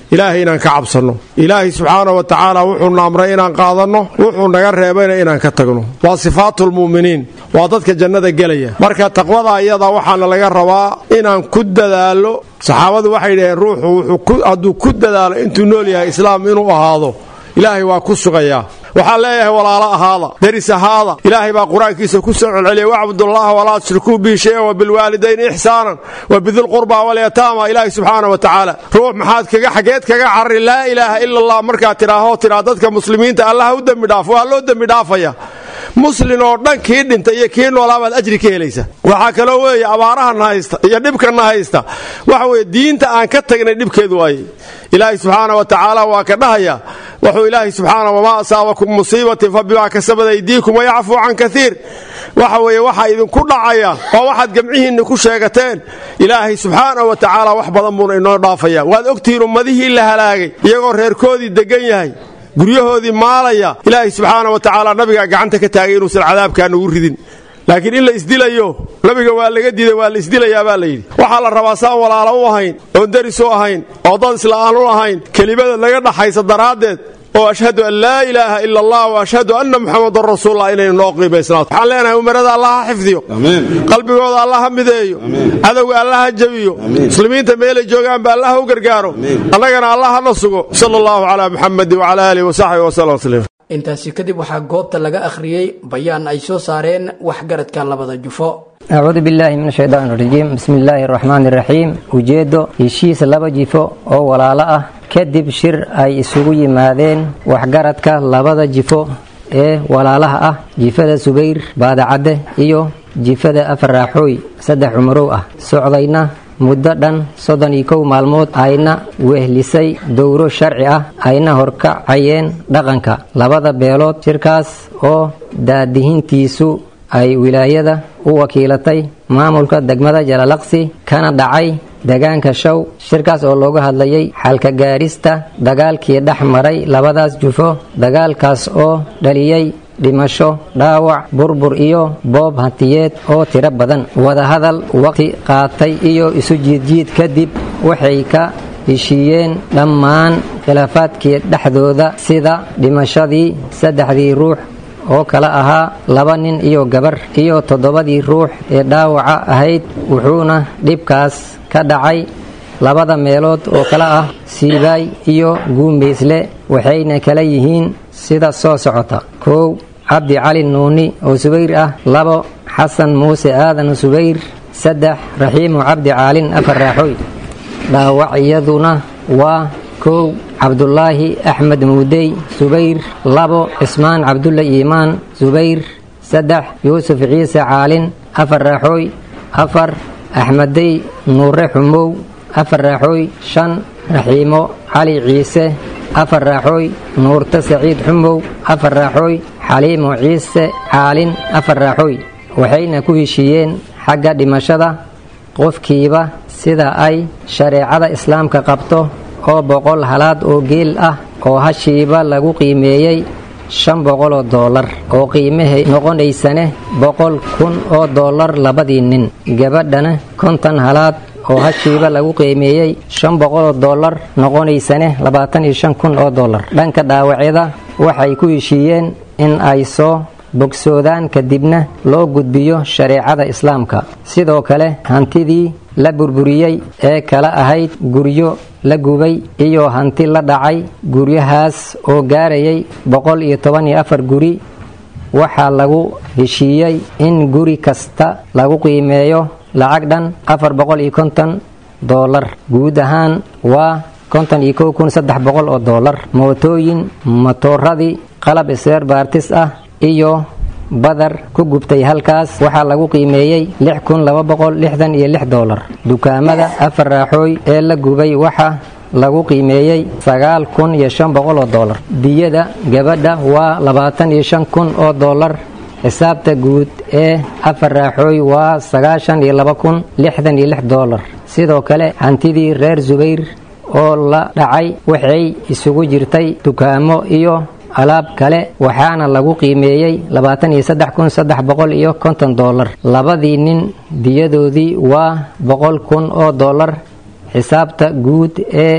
ilaahay inaan ka cabsanno ilaahay subxaana wa tacaala wuxuuna amray inaan qaadanno wuxuu naga reebayna inaan ka tagno waa sifaatulmu'miniin waa dadka jannada gelaya marka taqwada iyada waxaana laga rabaa inaan ku dadaalo saxaabadu waxay dhaheen ruuxu hadduu ku dadaalo intuu nool yahay islaam inuu ahaado ilaahay waa ku sugayaa waxaan leeyahay walaalo ahaada deris ahaada ilaahay baa qur-aankiisa ku soo celceliyay wacbudullaha walaa tushrikuu bihi shayan wa bilwaalidayni ixsaanan wa bidilqurbaa walyataama ilaahi subxaana wa tacaala ruux maxaad kaga xageed kaga carari laa ilaaha ila allah markaad tidhaahoo tidhaa dadka muslimiinta allaha u dembi dhaafo waa loo dembi dhaafaya muslin oo dhan kii dhintay iyo kii noolaabaad ajri ka helaysa waxaa kaloo weeye abaarahanna haysta iyo dhibkanna haysta waxa weye diinta aan ka tagnay dhibkeedu waaye ilaahay subxaana wa tacaala waa ka dhahaya wuxuu ilaahay subxaana wamaa asaabakum musiibatin fa bimaa kasabad aydiikum wayacfuu can kaiir waxa weeye waxaa idinku dhacaya waa waxaad gamcihiinna ku sheegateen ilaahay subxaana wa tacaala wax badan buuna inoo dhaafaya waad ogtihiin ummadihii la halaagay iyagoo reerkoodii degan yahay guryahoodii maalaya ilaahay subxaana wa tacaala nabigaa gacanta ka taagay inuusan cadaabkaa nugu ridin laakiin in la isdilayo nabiga waa laga diiday waa la isdilayaa baa layidhi waxaa la rabaa saan walaalo u ahayn oon deris u ahayn oo dad isla'aan u ahayn kelimada laga dhaxaysa daraaddeed oo ashhadu an laa ilaaha ila allah wa ashhadu anna muxamadan rasuullah inaynu noo qiimaysnaato waxaan leenahay umarada allah ha xifdiyo qalbigooda allah ha mideeyo cadowga allah ha jabiyo muslimiinta meelay joogaanba allah ha u gargaaro annagana allah hana sugo sala allahu calaa muxamadi wacala aalihi wasaxbihi wasallam tasliim intaasi kadib waxaa goobta laga akhriyey bayaan ay soo saareen waxgaradka labada jufo acuudu billaahi min ashaytaan rajiim bismi illaahi araxmaan iraxiim ujeeddo heshiis laba jifo oo walaalo ah kadib shir ay isugu yimaadeen waxgaradka labada jifo ee walaalaha ah jifada subayr baadacadde iyo jifada afar raaxooy saddex cumarow ah socdayna muddo dhan soddon iyo kow maalmood ayna wehlisay dowro sharci ah ayna horkacayeen dhaqanka labada beelood shirkaas oo daadihintiisu ay wilaayada u wakiilatay maamulka degmada jalalaqsi kana dhacay deegaanka show shirkaas oo looga hadlayay xalka gaarista dagaalkii dhex maray labadaas jufo dagaalkaas oo dhaliyey dhimasho dhaawac burbur iyo boob hantiyeed oo tiro badan wadahadal waqti qaatay iyo isu jiidjiid kadib waxay ka heshiiyeen dhammaan khilaafaadkii dhexdooda sida dhimashadii saddexdii ruux oo kala ahaa laba nin iyo gabar iyo toddobadii ruux ee dhaawaca ahayd wuxuuna dhibkaas ka dhacay labada meelood oo kala ah siibaay iyo guumaysle waxayna kala yihiin sida soo socota kow cabdi cali nuuni oo subayr ah labo xasan muuse aadan subayr saddex raxiimu cabdi caalin afar raaxooy dhaawacyaduna waa kow cabdulaahi axmed muudey subayr labo cismaan cabdulla iimaan subayr saddex yuusuf ciise caalin afar raaxooy afar axmedey nuure xumow afar raaxooy shan raxiimo cali ciise afar raaxooy nuurte saciid xumow afar raaxooy xaliimo ciise caalin afar raaxooy waxayna ku heshiiyeen xagga dhimashada qofkiiba sida ay shareecada islaamka qabto oo boqol halaad oo geel ah oo hashiiba lagu qiimeeyey shan boqoloo doolar oo qiimahay noqonaysane boqol kun oo doolar labadii nin gabadhana konton halaad oo hashiiba lagu qiimeeyey shan boqoloo doolar noqonaysane labaatan iyo shan kun oo doolar dhanka dhaawacyada waxay ku heshiiyeen in ay soo bogsoodaan kadibna loo gudbiyo shareecada islaamka sidoo kale hantidii la burburiyey ee kala ahayd guryo la gubay iyo hanti la dhacay guryahaas oo gaarayay boqol iyo toban iyo afar guri waxaa lagu heshiiyey in guri kasta lagu qiimeeyo lacag dhan afar boqol iyo konton doolar guud ahaan waa konton iyo kow kun saddex boqol oo doolar mootooyin matooradii qalab isreer baartis ah iyo badar ku gubtay halkaas waxaa lagu qiimeeyey lix kun laba boqol lixdan iyo lix doolar dukaamada afar raaxooy ee la gubay waxa lagu qiimeeyey sagaal kun iyo shan boqol oo doolar diyada gabadha waa labaatan iyo shan kun oo doolar xisaabta guud ee afar raaxooy waa sagaashan iyo laba kun lixdan iyo lix doolar sidoo kale hantidii reer subayr oo la dhacay waxay isugu jirtay dukaamo iyo alaab kale waxaana lagu qiimeeyey labaatan iyo saddex kun saddex boqol iyo konton doolar labadii nin diyadoodii waa boqol kun oo doolar xisaabta guud ee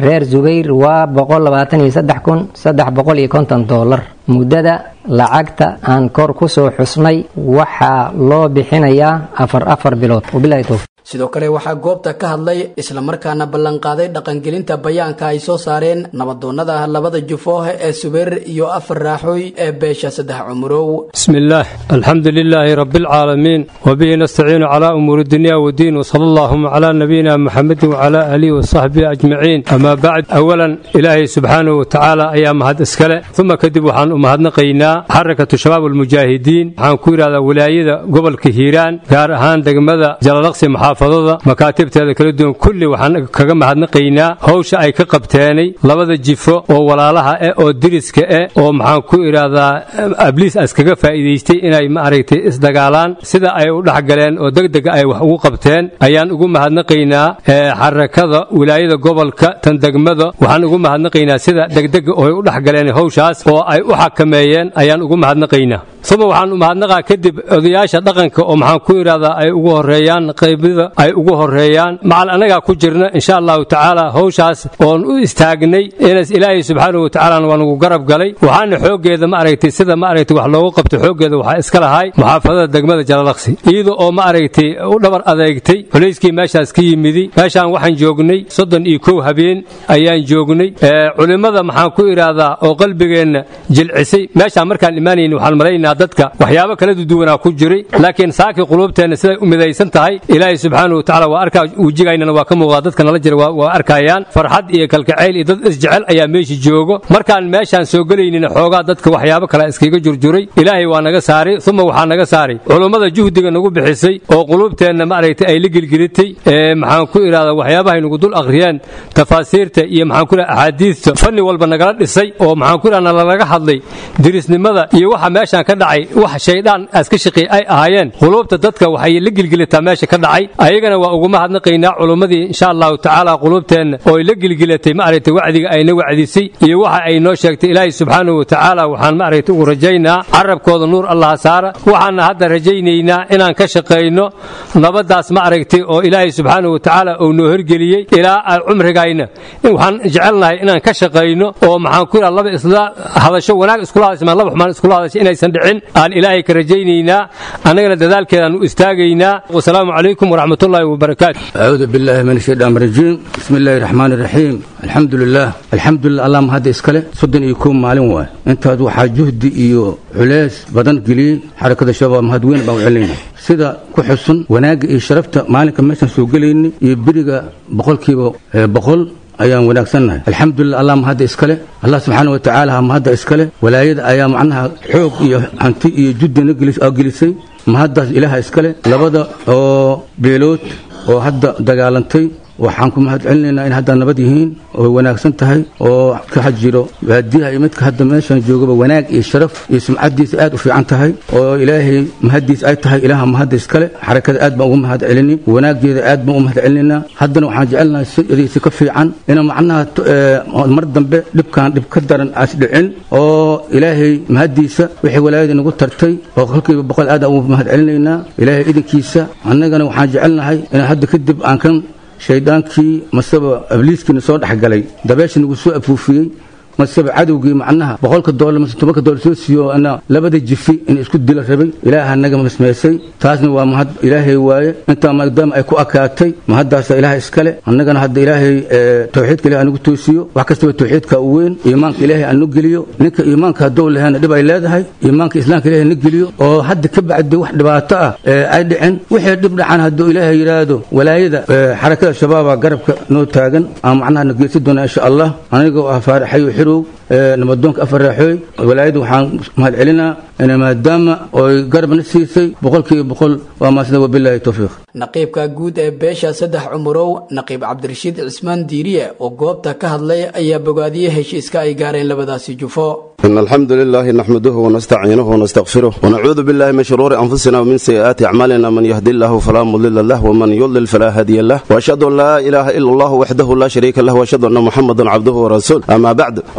reer zubayr waa boqol labaatan iyo saddex kun saddex boqol iyo konton doolar muddada lacagta aan kor ku soo xusnay waxaa loo bixinayaa afar afar bilood wabilahi towfiq sidoo kale waxaa goobta ka hadlay islamarkaana ballanqaaday dhaqangelinta bayaanka ay soo saareen nabadoonnada labada jufooh ee subayr iyo afar raaxooy ee beesha saddex cumurow بسم الله الحمد لله رب العالمين وبه نستعين على أمور الدنيا والدين وصلى اللهم على نبينا محمد وعلى آله وصحبه أجمعين أما بعد أولا إلهي سبحانه وتعالى أيام هذا إسكالة ثم كدب وحان أمهدنا قينا حركة شباب المجاهدين حان كوير هذا ولاية قبل كهيران قار هان دقمدا جلالقسي محافظة مكاتبت هذا كلدون كل وحان كغم هدنا قينا هوش أي كقبتاني لبدا جيفو وولالها أو درسك أو محان كوير هذا أبليس أسكغا faa'iidaystay inay ma aragtay isdagaalaan sida ay u dhexgaleen oo degdega ay wax ugu qabteen ayaan ugu mahadnaqaynaa xarakada wilaayada gobolka tan degmada waxaan ugu mahadnaqaynaa sida degdega oo ay u dhexgaleen hawshaas oo ay u xakameeyeen ayaan ugu mahadnaqaynaa uma waxaan u mahadnaqaa kadib odayaasha dhaqanka oo maxaan ku idhahdaa ay ugu horeeyaan qaybida ay ugu horeeyaan macal annagaa ku jirna insha allahu tacaala hawshaas oon u istaagnay inas ilaahay subxaanahu watacaala waa nagu garab galay waxaana xooggeeda ma aragtay sida ma aragtay wax loogu qabto xooggeeda waxaa iska lahay muxaafadada degmada jalalaqsi iyada oo ma aragtay u dhabar adeegtay xulayskii meeshaas ka yimidi meeshaan waxaan joognay soddon iyo kow habeen ayaan joognay culimmada maxaan ku idhaahdaa oo qalbigeenna jilcisay meeshaan markaan imaanayni waxaan malaynaa dadka waxyaabo kala duwanaa ku jiray laakiin saakii quluubteenna siday u midaysan tahay ilaahay subxaanahu watacaala waa arkaa wejigaynana waa ka muuqdaa dadka nala jira waa arkayaan farxad iyo kalkacayl iyo dad isjecel ayaa meesha joogo markaan meeshaan soo gelaynina xoogaa dadka waxyaabo kale iskaga jurjuray ilaahay waa naga saaray uma waxaa naga saaray culummada juhdiga nagu bixisay oo quluubteenna maaragtay ay la gelgelitay maxaan ku idhahdaa waxyaabahay nagu dul akhriyeen tafaasiirta iyo maxaan ku idhahdaa axaadiista fanni walba nagala dhisay oo maxaan ku idhahdaa nalaga hadlay dirisnimada iyo waxa meeshaan ka dhacay wax shaydaan aska shaqi ay ahaayeen quluubta dadka waxay la gelgelitaa meesha ka dhacay ayagana waa ugu mahadnaqaynaa culummadii insha allahu tacaala quluubteenna oo ay la gelgelatay maaragtay wacdiga ayna wacdisay iyo waxa ay noo sheegtay ilaahay subxaanahu watacaala waxaan maaragtay ugu rajaynaa carabkooda nuur allaha saara waxaana hadda rajaynaynaa inaan ka shaqayno nabadaas ma aragtay oo ilaahay subxaanahu watacaala uu noo horgeliyey ilaa cumrigayna waxaan jecelnahay inaan ka shaqayno oo maxaan ku idhaha laba isla hadasho wanaag iskula hadashamaan laba xumaan iskula hadasho inaysan dhicin aan ilaahay ka rajaynaynaa annagana dadaalkeedaan u istaagaynaa wasalaamu calaykum waraxmatullaahi wabarakaatu أعوذ بالله من الشيطان الرجيم بسم الله الرحمن الرحيم الحمد لله الحمد لله اللهم هذا إسكاله صدن يكون مالين واي انت هذا waxaa juhdi iyo culays badan geliyey xarakada shabaab mahad weyn baan u celinayna sida ku xusun wanaagga iyo sharafta maalinka meeshan soo gelayni iyo beriga boqolkiiba boqol ayaan wanaagsannahay alxamdulilah allah mahadda iskale allah subxaana watacaala ha mahadda iskale walaayada ayaa macnaha xoog iyo hanti iyo juddina gelisay mahaddaas ilaaha iskale labada oo beelood oo hadda dagaalantay waxaan ku mahad celinaynaa in hadda nabad yihiin oo wanaagsan tahay oo ka jiro baadiyaha iyo midka hadda meeshan joogaba wanaag iyo sharaf iyo sumcadiisa aad u fiican tahay oo ilaahay mahaddiis ay tahay ilaaha mahadda iskale xarakada aad baan ugu mahad celini wanaageeda aad baan ugu mahad celinaynaa haddana waxaan jecelnahay sidiisa ka fiican ina macnaha mar dambe dhibkaan dhib ka daran aas dhicin oo ilaahay mahaddiisa wixii walaayada nagu tartay oo kolkiiba boqol aad aan ugu mahad celinaynaa ilaahay idinkiisa annagana waxaan jecelnahay in hadda kadib aan kan shaydaankii maseba abliiskiina soo dhexgalay dabeesha nagu soo afuufiyey maseba cadowgii macnaha boqolka doolar mase tobanka doolar soo siiyo ana labada jifi in isku dila rabay ilaaha naga masmeysay taasna waa mahad ilaahay waaye intaa maadaama ay ku akaatay mahaddaasa ilaaha iskale annagana hadda ilaahay tawxiidka ilahay anugu toosiyo wax kastaba tawxiidka u weyn iimaanka ilaahay anu geliyo ninka iimaanka haddou lahaana dhib ay leedahay iimaanka islaamka ilaahay na geliyo oo hadda ka bacdi wax dhibaato ah ay dhicin wixii dhib dhacan hadduu ilaahay yidhaahdo walaayada xarakada shabaaba garabka noo taagan aan macnaha na geesi doonaa insha allah anigoo ah faaraxayo xirow nabadoonka afar raaxooy walaayada waxaan mahad celinaa in maadaama oy garabna siisay boqolkiiba boqol waa maasida wabilaahi towfiiq naqiibka guud ee beesha saddex cumurow naqiib cabdirashiid cismaan diiriye oo goobta ka hadlay ayaa bogaadiyey heshiiska ay gaareen labadaasi jufo إن الحمد لله نحمده ونستعينه ونستغفره ونعوذ بالله من شرور أنفسنا ومن سيئات أعمالنا من يهدي الله فلا مضل له ومن يضلل فلا هادي له وأشهد أن لا إله إلا الله وحده لا شريك له وأشهد أن محمدا عبده ورسوله أما بعد السلام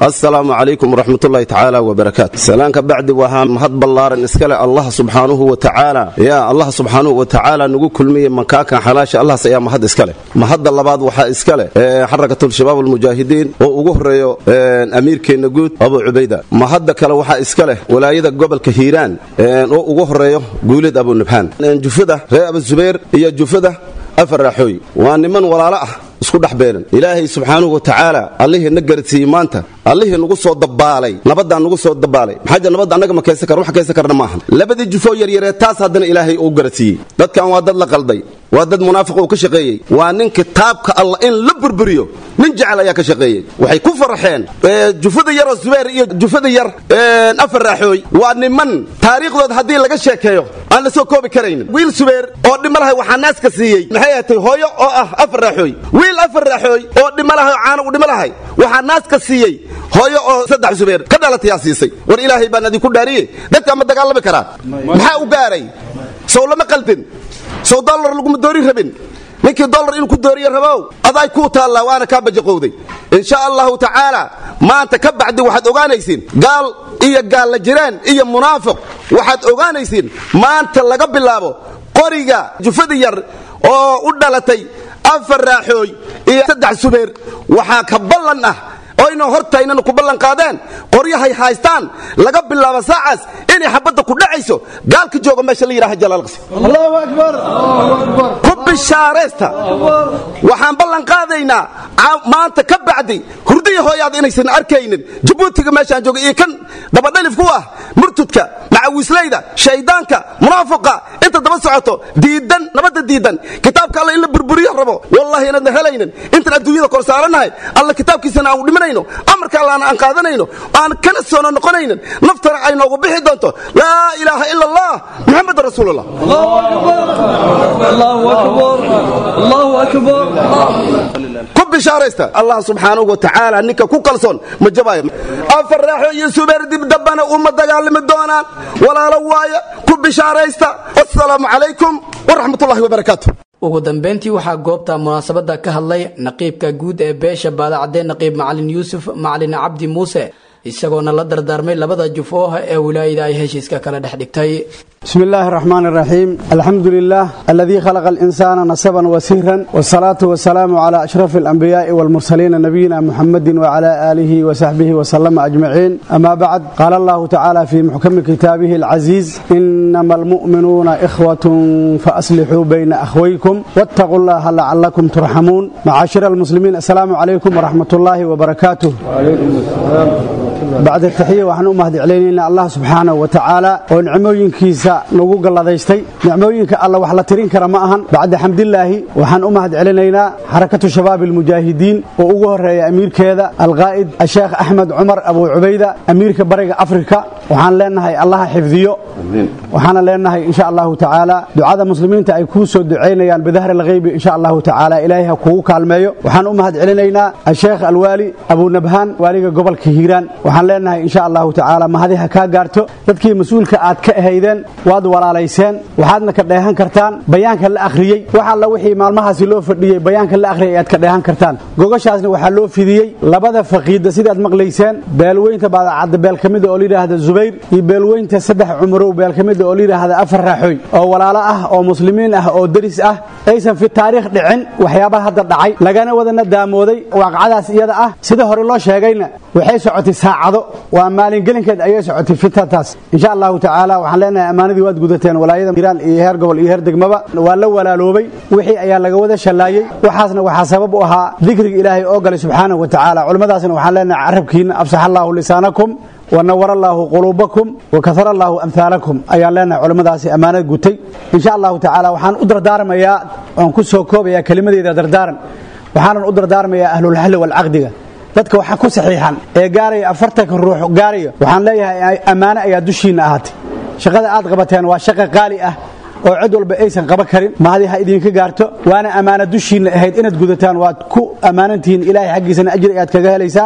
wasalaamu calaykum waraxmatullaahi tacaala wabarakaatu salaanka bacdi waxaa mahad ballaaran iskale allah subxaanuhu wa tacaala yaa allah subxaanuhu wa tacaala nagu kulmiye makaakan xalaasha allahas ayaa mahad iskale mahadda labaad waxaa iskale xarakatul-shabaab almujaahidiin oo ugu horeeyo amiirkeenna guud abu cubayda mahadda kale waxaa iska leh walaayada gobolka hiiraan oo ugu horeeyo guulid abunabhaan jufada reer abuzubayr iyo jufada afar raaxooy waa niman walaalo ah isku dhex beelan ilaahay subxaanuhu wa tacaala allihii na garadsiiyey maanta allihii nagu soo dabaalay nabadaan nagu soo dabaalay maxaa nabadda annaga ma kaysan kar wax kaysan karna maahan labadii jufoo yaryaree taas haddana ilaahay uu garadsiiyey dadkan waa dad la qalday waa dad munaafiq uu ka shaqeeyey waa nin kitaabka allah in la burburiyo nin jecel ayaa ka shaqeeyey waxay ku farxeen jufada yaroo zubayr iyo jufada yar afar raaxooy waa niman taariikhdood haddii laga sheekeeyo aan la soo koobi karaynin wiil subayr oo dhimalahay waxaa naaska siiyey maxay ahatay hooyo oo ah afar raaxooy wiil afar raaxooy oo dhimalahay oo caano u dhimalahay waxaa naaska siiyey hooyo oo saddex subayr ka dhalatayaa siisay war ilaahay baan idinku dhaariye dadka ma dagaalami karaan maxaa u gaaray sow lama qaldin sow dollar laguma doori rabin ninkii dollar inuu ku dooriye rabow aday kuu taallaa waana kaa bajaqowday insha allahu tacaala maanta ka bacdi waxaad ogaanaysiin gaal iyo gaalla jiraan iyo munaafiq waxaad ogaanaysiin maanta laga bilaabo qoriga jufada yar oo u dhalatay afar raaxooy iyo saddex subeer waxaa ka ballan ah oyna hortaynana ku ballan qaadeen qoryahay haystaan laga bilaabo saacaas inay xabadda ku dhacayso gaalka jooga meesha la yidhaha jalaalqsi allahu akbar ku bishaaraysta waxaan ballan qaadaynaa maanta ka bacdi hurdiya hooyaad inaysan arkaynin jabuutiga meeshaan jooga iyo kan dabadhalif ku ah murtudka macawiislayda shaydaanka munaafiqa inta daba socoto diidan nabadda diidan kitaabka alla in la burburiyo rabo wallahi inaadna helaynin intaan adduunyada kor saaranahay alla kitaabkiisana aan dhimanayno amarka allaana aan qaadanayno aan kana soono noqonaynin naftana ay noogu bixi doonto laa ilaaha ila allah muxamed rasuulullah ku bishaaraysta allah subxaanahu wa tacaala ninka ku kalsoon ma jabaayo afar raaxo iyo subeer dib dambana uma dagaalami doonaan walaalo waaya ku bishaaraysta wasalaamu calaykum waraxmatullahi wabarakaatu ugu dambeyntii waxaa goobta munaasabadda ka hadlay naqiibka guud ee beesha baadacadee naqiib macalin yuusuf macalin cabdi muuse isagoona la dardaarmay labada jufooha ee wilaayada ay heshiiska kala dhex dhigtay بسم الله الرحمن الرحيم الحمد لله الذي خلق الإنسان نسبا وسهرا والصلاة والسلام على أشرف الأنبياء والمرسلين نبينا محمد وعلى آله وصحبه وسلم أجمعين أما بعد قال الله تعالى في محكم كتابه العزيز إنما المؤمنون إخوة فأصلحوا بين أخويكم واتقوا الله لعلكم ترحمون معاشر المسلمين السلام عليكم ورحمة الله وبركاته وعليكم السلام بعد التحية وحن أمهد علينا الله سبحانه وتعالى ونعموين كيسا nagu galladaystay nicmooyinka alla wax la tirin kara ma ahan bacda xamdilaahi waxaan u mahad celinaynaa xarakatu shabaab almujaahidiin oo ugu horeeya amiirkeeda alqaa'id asheekh axmed cumar abuu cubayda amiirka bariga afrika waxaan leenahay allaha xifdiyo waxaana leenahay insha allahu tacaala ducada muslimiinta ay kuu soo ducaynayaan bidahri alghaybi insha allahu tacaala ilaahay ha kugu kaalmeeyo waxaan u mahad celinaynaa asheekh alwaali abuu nabhaan waaliga gobolka hiiraan waxaan leenahay insha allahu tacaala mahadi ha kaa gaarto dadkii mas-uulka aad ka ahaydeen waad walaalayseen waxaadna ka dheehan kartaan bayaanka la akhriyey wax alla wixii maalmahaasi loo fadhiyey bayaanka la akhriyay ayaad ka dheehan kartaan gogashaasna waxaa loo fidiyey labada faqiida sidaad maqlayseen beelweynta baadacadda beel ka mida oo layidhaahda zubayr iyo beelweynta saddex cumurow beel ka mida oo layidhaahda afar raaxooy oo walaalo ah oo muslimiin ah oo deris ah aysan fi taariikh dhicin waxyaabaha hadda dhacay lagana wadana daamooday waaqacadaas iyada ah sida hore loo sheegayna waxay socotay saacado waa maalingelinkeed ayay socotay fitantaas insha allahu tacaala waxaan leenahay ammaanadii waad gudateen walaayada iiraan iyo heer gobol iyo heer degmaba waa la walaaloobay wixii ayaa laga wada shallaayey waxaasna waxaa sabab u ahaa dikriga ilaahay oo galay subxaanahu wa tacaala culimmadaasna waxaan leenahay carabkiina afsax allaahu lisaanakum wanawar allaahu quluubakum wakahar allaahu amhaalakum ayaan leenahay culimmadaasi ammaanad gutay insha allahu tacaala waxaan u dardaarmayaa waan ku soo koobayaa kelimadeeda dardaaran waxaanan u dardaarmayaa ahlulxalli walcaqdiga dadka waxa ku saxiixan ee gaaraya afartanka ruux gaaraya waxaan leeyahay ammaano ayaa dushiinna ahaatay shaqada aad qabateen waa shaqa qaali ah oo cid walba aysan qaban karin mahadi ha idinka gaarto waana ammaano dushiinna ahayd inaad gudataan waad ku ammaanantihiin ilaahay xaggiisana ajri ayaad kaga helaysaan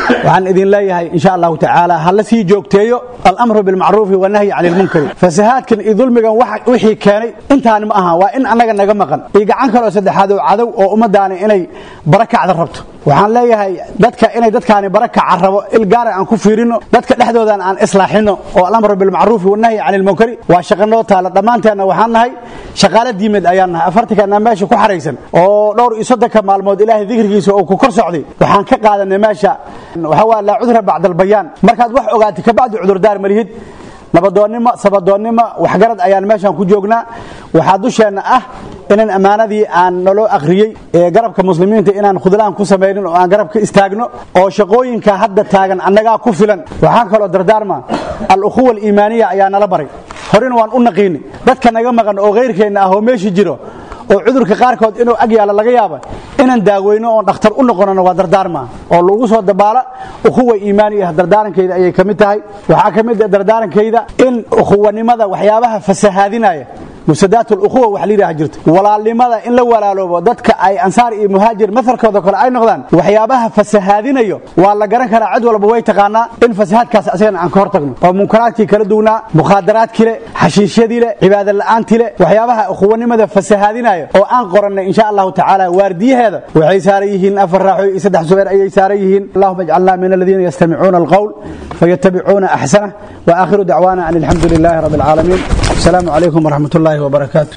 waxaan idin leeyahay insha allahu tacaala ha la sii joogteeyo alamru bilmacruufi wanahyi cani lmunkari fasahaadkan iyo dulmigan wixii keenay intaan ma aha waa in annaga naga maqan iyo gacan kaloo saddexaad oo cadow oo ummadaani inay barakacda rabto waxaan leeyahay dadka inay dadkaani barakaca rabo il gaara aan ku fiirino dadka dhexdoodan aan islaaxino oo alamru bilmacruufi wanahyi cani lmunkari waa shaqa noo taala dhammaanteenna waxaan nahay shaqaale diimeed ayaan nahay afartankanna meesha ku xaraysan oo dhowr iyo soddonka maalmood ilaahay dikrigiisa oo ku kor socday waxaan ka qaadanay meesha waxa waa laa cudra bacda albayaan markaad wax ogaatay kabacdi cudurdaar malihid nabadoonnimo sabadoonnimo waxgarad ayaan meeshan ku joognaa waxaa dusheenna ah inaan ammaanadii aan naloo akhriyey ee garabka muslimiinta inaan khudlaan ku samaynin oo aan garab ka istaagno oo shaqooyinka hadda taagan annagaa ku filan waxaan kaloo dardaarma al-ukhuwa aliimaaniya ayaa nala baray horena waan u naqiini dadka naga maqan oo kayrkeenna ah oo meeshii jiro oo cudurka qaarkood inuu ag yaalo laga yaaba inaan daaweyno oon dhakhtar u noqonano waa dardaarma oo lagu soo dabaala ukhuwa iimaani ah dardaarankayda ayay ka mid tahay waxaa ka mid ah dardaarankayda in ukhuwanimada waxyaabaha fasahaadinaya mufsadaat ulukhuwa wax layidhaha jirto walaalnimada in la walaaloobo dadka ay ansaar iyo muhaajir masalkooda kale ay noqdaan waxyaabaha fasahaadinayo waa la garan karaa cid walba way taqaanaa in fasahaadkaas asagana aan ka hor tagno oo munkaraadkii kala duwnaa mukhaadaraadkii le xashiishyadii le cibaada la'aantii le waxyaabaha ukhuwanimada fasahaadinaya oo aan qorannay insha allahu tacaala waardiyaheeda waxay saaran yihiin afar raaxoy iyo saddex subeer ayay saaran yihiin allahuma ijcalna min aladiina yastamicuuna alqowl fayatabicuuna axsanah wa aakhiru dacwaana an alxamdu lilahi rabbi alcaalamiin asalaamu calaykum waraxmat ullahi وبركاته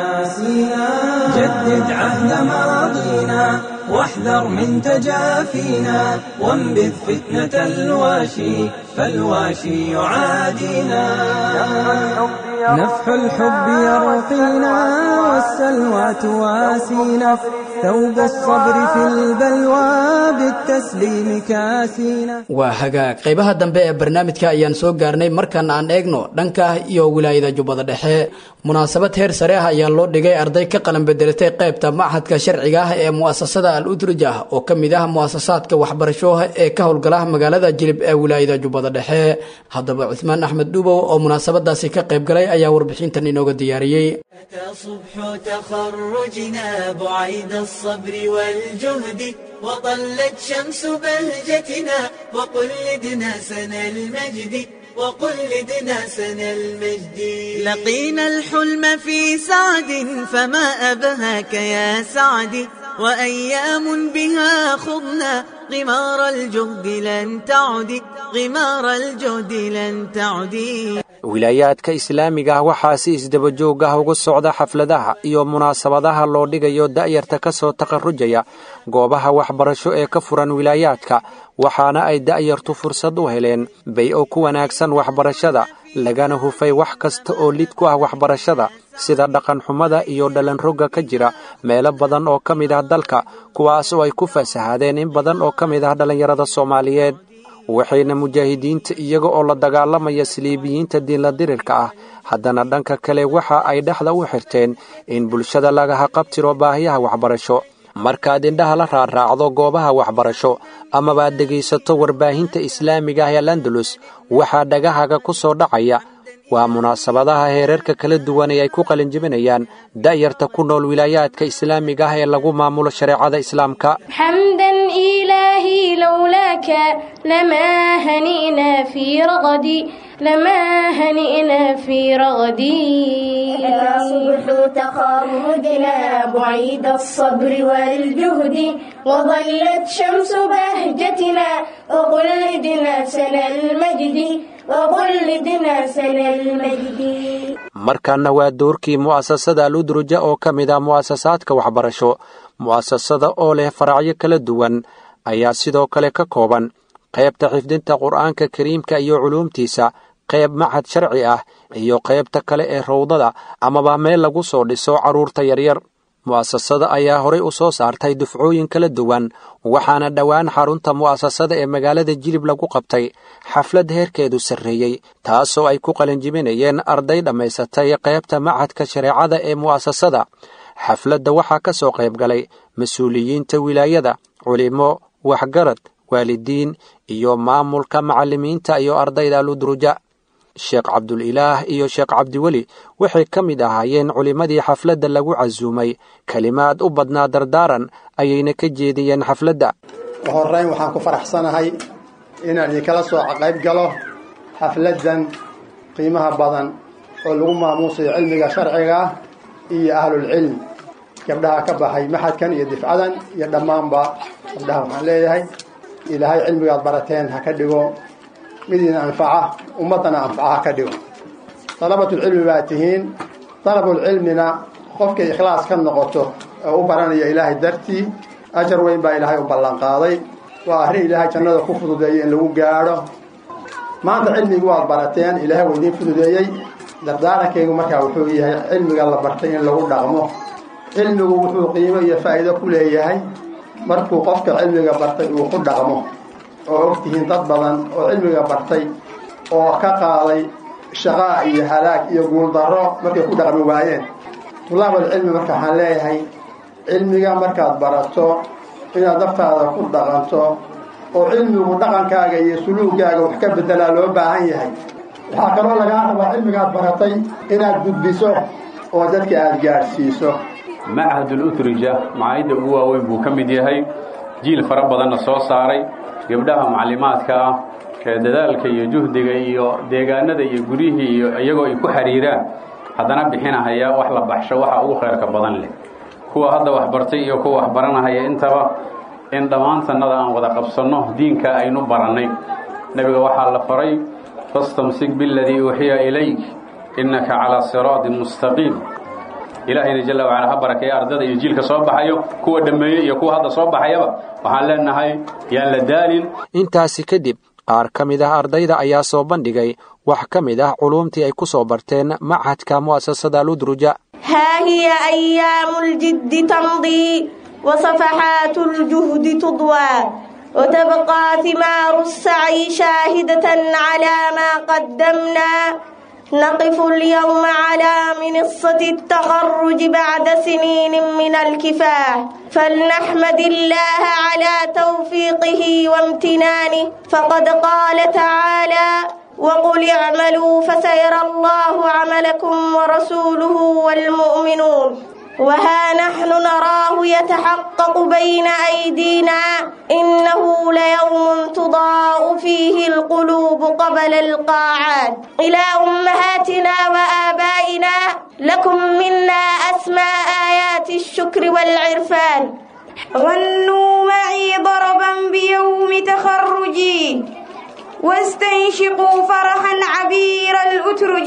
جدد عهد ماضينا واحذر من تجافينا وانبذ فتنة الواشي فالواشي يعادينا نفح الحب يرقينا والسلوى تواسينا ثوب الصبر في البلوى بالتسليم كاسينا waa hagaag qaybaha dambe ee barnaamijka ayaan soo gaarnay markan aan eegno dhanka iyo wilaayada jubbada dhexe munaasabad heer sare ah ayaa loo dhigay arday ka qalan bedelatay qaybta machadka sharciga ah ee mu'asasada al udruj ah oo ka mid ah mu'asasaadka waxbarasho ee ka howlgala magaalada jilib ee wilaayada jubbada dhexe haddaba cuثmaan axmed dhubow oo munaasabadaasi ka qayb galay ayaa warbixintan inooga diyaariyey صبح تخرجنا بعيد الصبر والجهد وطلت شمس بهجتنا وقلدنا سنى المجد وقلدنا سنى المجد لقينا الحلم في سعد فما أبهاك يا سعد وأيام بها خضنا غمار الجهد لن تعد غمار الجهد لن تعد wilaayaadka islaamiga ah waxaa si isdabajoog ah ugu socda xafladaha iyo munaasabadaha loo dhigayo da'yarta ka soo takharrujaya goobaha waxbarasho ee ka furan wilaayaadka waxaana ay da'yartu fursad u heleen bay oo ku wanaagsan waxbarashada lagana hufay wax kasta oo lid ku ah waxbarashada sida dhaqanxumada iyo dhalanrogga ka jira meelo badan oo ka mid ah dalka kuwaas oo ay ku fasahaadeen in badan oo ka mid ah dhallinyarada soomaaliyeed waxayna mujaahidiinta iyaga oo la dagaalamaya saliibiyiinta diinla dirirka ah haddana dhanka kale waxa ay dhexda u xirteen in bulshada lagaha qabtiro baahiyaha waxbarasho markaad indhaha la raarraacdo goobaha waxbarasho amabaad dhegaysato warbaahinta islaamiga ah ee landalus waxaa dhagahaga ku soo dhacaya waa munaasabadaha heerarka kala duwan ee ay ku qalinjibinayaan da'yarta ku nool wilaayaadka islaamiga ah ee lagu maamulo shareecada islaamka حمدا إلهي لولاك لما هنئنا في رغدي لما هنئنا في رغدي صبح تخرجنا بعيد الصبر والجهد وظلت شمس بهجتنا وقلدنا سنى المجد وقلدنا سنى المجد markaana waa doorkii mu'asasada aludruja oo ka mid ah mu'asasaadka waxbarasho mu'asasada oo leh faracyo kala duwan ayaa sidoo kale ka kooban qaybta xifdinta qur'aanka kariimka iyo culuumtiisa qayb machad sharci ah iyo qaybta kale ee rowdada amaba meel lagu soo dhiso carruurta yaryar mu'asasada ayaa horay u soo saartay dufcooyin kala duwan waxaana dhowaan xarunta mu'asasada ee magaalada jilib lagu qabtay xaflad heerkeedu sarreeyey taasoo ay ku qalinjibinayeen arday dhammaysatay qaybta machadka shareecada ee mu'asasada xafladda waxaa ka soo qayb galay mas-uuliyiinta wilaayada culimo waxgarad waalidiin iyo maamulka macallimiinta iyo ardayda aludruja sheekh cabdulilaah iyo sheekh cabdiweli waxay ka mid ahaayeen culimmadii xafladda lagu casuumay kelimaad u badnaa dardaaran ayayna ka jeediyeen xafladda horrayn waxaan ku faraxsanahay inaan idinkala soo qayb galo xafladdan qiimaha badan oo lagu maamuusayo cilmiga sharciga ah iyo ahlulcilm gabdhaha ka baxay maxadkan iyo difcadan iyo dhammaanba gabdhaha waxaan leeyahay ilaahay cilmigaad barateen ha ka dhigo midiina anfaca ummaddana anfaca ha ka dhigo dalabatulcilmi baa tihiin dalabulcilmina qofkay ikhlaas ka noqoto oo u baranaya ilaahay dartii ajar weyn baa ilaahay u ballanqaaday waa arrin ilaahay jannada ku fududeeyey in lagu gaadho maanta cilmigii waad barateen ilaahay waa idiin fududeeyey dardaarankaygu markaa wuxuu yahay cilmiga la bartay in lagu dhaqmo cilmigu wuxuu qiimo iyo faa'iido ku leeyahay markuu qofka cilmiga bartay uu ku dhaqmo oo ogtihiin dad badan oo cilmiga bartay oo ka qaaday shaqaa iyo halaag iyo guuldarro markay ku dhaqmi waayeen tulaabulcilmi marka waxaan leeyahay cilmiga markaad barato inaad naftaada ku dhaqanto oo cilmigu dhaqankaaga iyo suluugaaga wax ka bedelaa loo baahan yahay waxaa kaloo lagaa rabaa cilmigaad baratay inaad gudbiso oo dadka aada gaadhsiiso machadul utrija macaayidda ugu waaweyn buu ka mid yahay jiil fara badanna soo saaray gabdhaha macallimaadka ah ee dadaalka iyo juhdiga iyo deegaanada iyo guryihii iyo iyagoo ay ku xiriiraan haddana bixinahaya wax la baxsho waxa ugu khayrka badan leh kuwa hadda waxbartay iyo kuwa waxbaranahaya intaba in dhammaantannada aan wada qabsanno diinka aynu barannay nebiga waxaa la faray fastamsik biladii uuxiya ilayk innaka calaa siraatin mustaqiim ilaahayna jalla wacala ha barakeeya ardada iyo jiilka soo baxayo kuwa dhammeeyey iyo kuwa hadda soo baxayaba waxaan leenahay yaan la daalin intaasi kadib qaar ka mid ah ardayda ayaa soo bandhigay wax ka mid ah culuumtii ay ku soo barteen machadka mu'asasada ludruja ها هي أيام الجد تمضي وصفحات الجهد تضوى وتبقى ثمار السعي شاهدة على ما قدمنا نقف اليوم على منصة التخرج بعد سنين من الكفاح فلنحمد الله على توفيقه وامتنانه فقد قال تعالى وقل اعملوا فسيرى الله عملكم ورسوله والمؤمنون وها نحن نراه يتحقق بين أيدينا إنه ليوم تضاء فيه القلوب قبل القاعات إلى أمهاتنا وآبائنا لكم منا أسمى آيات الشكر والعرفان غنوا معي ضربا بيوم تخرجي واستنشقوا فرحا عبير الأترج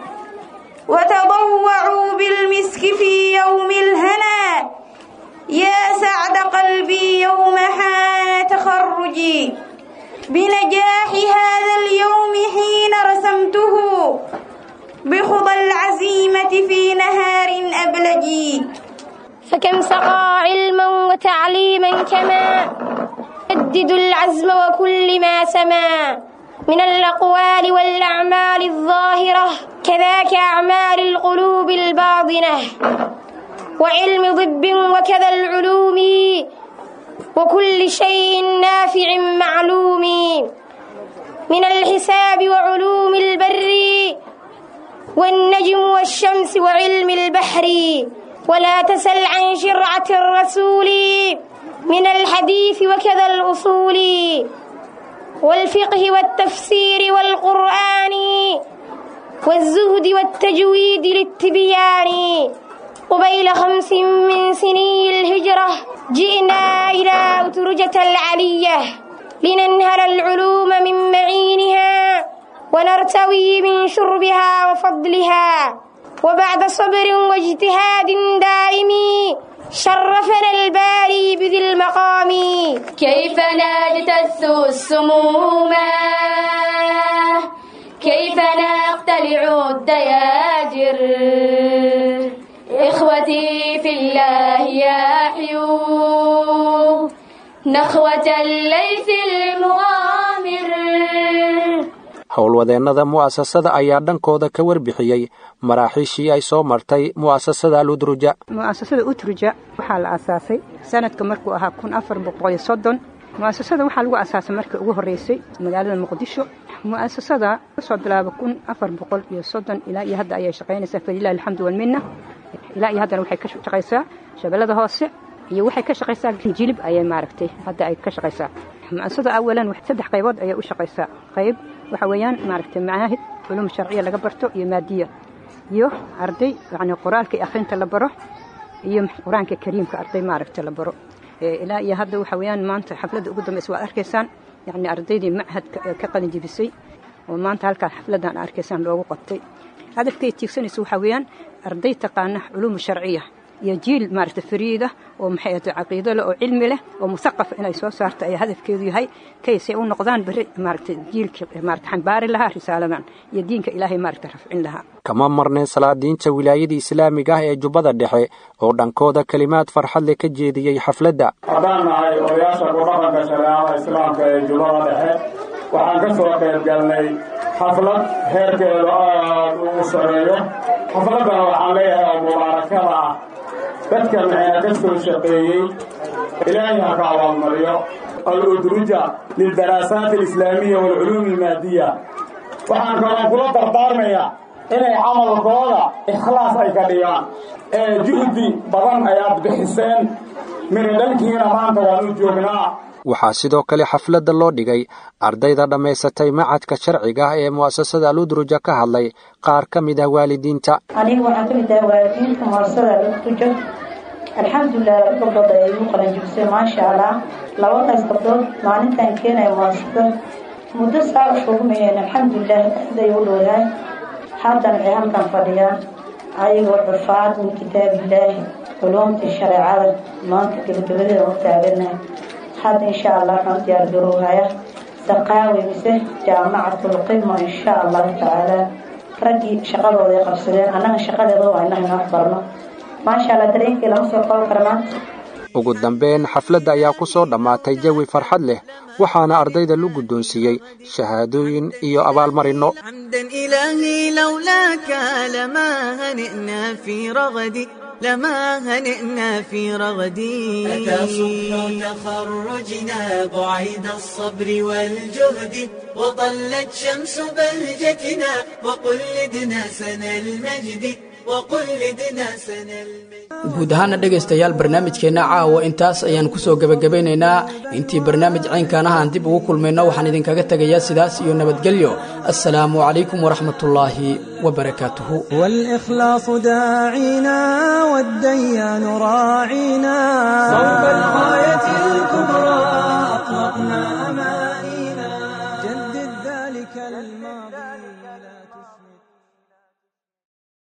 وتضوعوا بالمسك في يوم الهنا يا سعد قلبي يوم حان تخرجي بنجاح هذا اليوم حين رسمته بخضى العزيمة في نهار أبلجي فكم سقى علما وتعليما كما يجدد العزم وكل ما سما من الأقوال والأعمال الظاهرة كذاك أعمال القلوب الباطنة وعلم ضب وكذا العلوم وكل شيء نافع معلوم من الحساب وعلوم البر والنجم والشمس وعلم البحر ولا تسل عن شرعة الرسول من الحديث وكذا الأصول والفقه والتفسير والقرآن والزهد والتجويد للتبيان قبيل خمس من سني الهجرة جئنا إلى أترجة العلية لننهل العلوم من معينها ونرتوي من شربها وفضلها وبعد صبر واجتهاد دائم شرفنا الباري بذي المقام كيف نجتث السموم كيف نقتلع الدياجر إخوتي في الله يحيوا نخوة الليث المغامر howlwadeennada mu'asasada ayaa dhankooda ka warbixiyey maraaxiishii ay soo martay mu'asasada ludruja mu'asasada utruja waxaa la asaasay sanadka markuu ahaa kun afar boqoliyo soddon mu'asasada waxaa lagu asaasay markii ugu horreysay magaalada muqdisho mu'asasada kasoo bilaaba kun afar boqol iyo soddon ilaa iyo hadda ayay shaqaynaysaa falilahi alxamdu walminna ilaa iyo haddana waxay ka shaqaysaa shabeellada hoose iyo waxay ka shaqaysaa jilib ayay maaragtay hadda ay ka shaqaysaa mu'asasada awalan saddex qaybood ayay u shaqaysaa qayb waxa weeyaan maaragtay macaahid culum sharciya laga barto iyo maadiya iyo arday yacni qoraalka iyo akhrinta la baro iyo qur-aanka kariimka arday maaragta la baro ilaa iyo hadda waxa weeyaan maanta xafladda ugu dambaysa waad arkaysaan yacni ardaydii machadka ka qalin jebisay oo maanta halkaa xafladdan arkaysaan loogu qabtay hadafkay tiigsanaysa waxaa weeyaan arday taqaana culuum sharciya iyo jiil maaragta fariida oo maxay ahday caqiido leh oo cilmi leh oo musaqaf inay soo saarto ayaa hadafkeedu yahay kaysay u noqdaan berri maaragta jiilka maaragta xambaari lahaa risaaladan iyo diinka ilaahay maaragta rafcin lahaa kama marneen salaadiinta wilaayada islaamiga ah ee jubbada dhexe oo dhankooda kelimaad farxad leh ka jeediyey xafladda haddaan nahay odayaasha kudhaqanka shareecada islaamka ee jubbada dhexe waxaan ka soo qayb galnay xaflad heerkeedu aad ugu sareeyo xafladdana waxaan leeyahay oo mubaarakada ah dadka maxaa ka soo shaqeeyey ilaahay ha ka abaalmariyo al-udruja lildaraasaat alislaamiya waalculuum almaadiya waxaan kaloo kula dardaarmayaa inay camalkooda ikhlaas ay ka dhigaan ee juhdi badan ayaad bixiseen miridhalkiina maanta waan u joognaa waxaa sidoo kale xafladda loo dhigay ardayda dhammaysatay macadka sharciga ah ee mu'asasada aludruja ka hadlay qaar ka mid ah waalidiinta aniga waxaan ka mid ahay waalidiinta mu'asasada aludruja alxamdulilah laba gabdhood ayay igu qalanjibisay maasha allah labadaas gabdhood maalintan keenaya mu'asasada muddo saa u shugmayeen alxamdulilah aad ay u dhowdahay haddana waxay halkan fadhiyaan ayagoo cufaad min kitaabillaahi culuumtii shareecada maanta gebagabadeeda u taaganahay hadda insha allah waxaan diyaar garowhaya saqaawi mise jaamacatulqima insha allahu tacaala raggii shaqadooday qabsadeen annaga shaqadeeda waa inaha inoo barno maasha allah dareenkii lama soo qaban kara maanta ugu dambeyn xafladda ayaa ku soo dhammaatay jawi farxad leh waxaana ardayda lu guddoonsiiyey shahaadooyin iyo abaalmarinno حمدا إلهي لولاك لما هنئنا في رغدي لما هنئنا في رغدي أتى صبح تخرجنا بعيد الصبر والجهد وطلت شمس بهجتنا وقلدنا سنى المجد وقلدنا سنى المجد guud ahaana dhegaystayaal barnaamijkeenna caawa intaas ayaan kusoo gebagabeynaynaa intii barnaamij caynkaan ah aan dib ugu kulmayno waxaan idinkaga tegayaa sidaas iyo nabadgelyo assalaamu calaykum waraxmatullaahi wabarakaatuhu والإخلاص داعينا والديان راعينا صوب الغاية الكبرى أطلقنا أمانا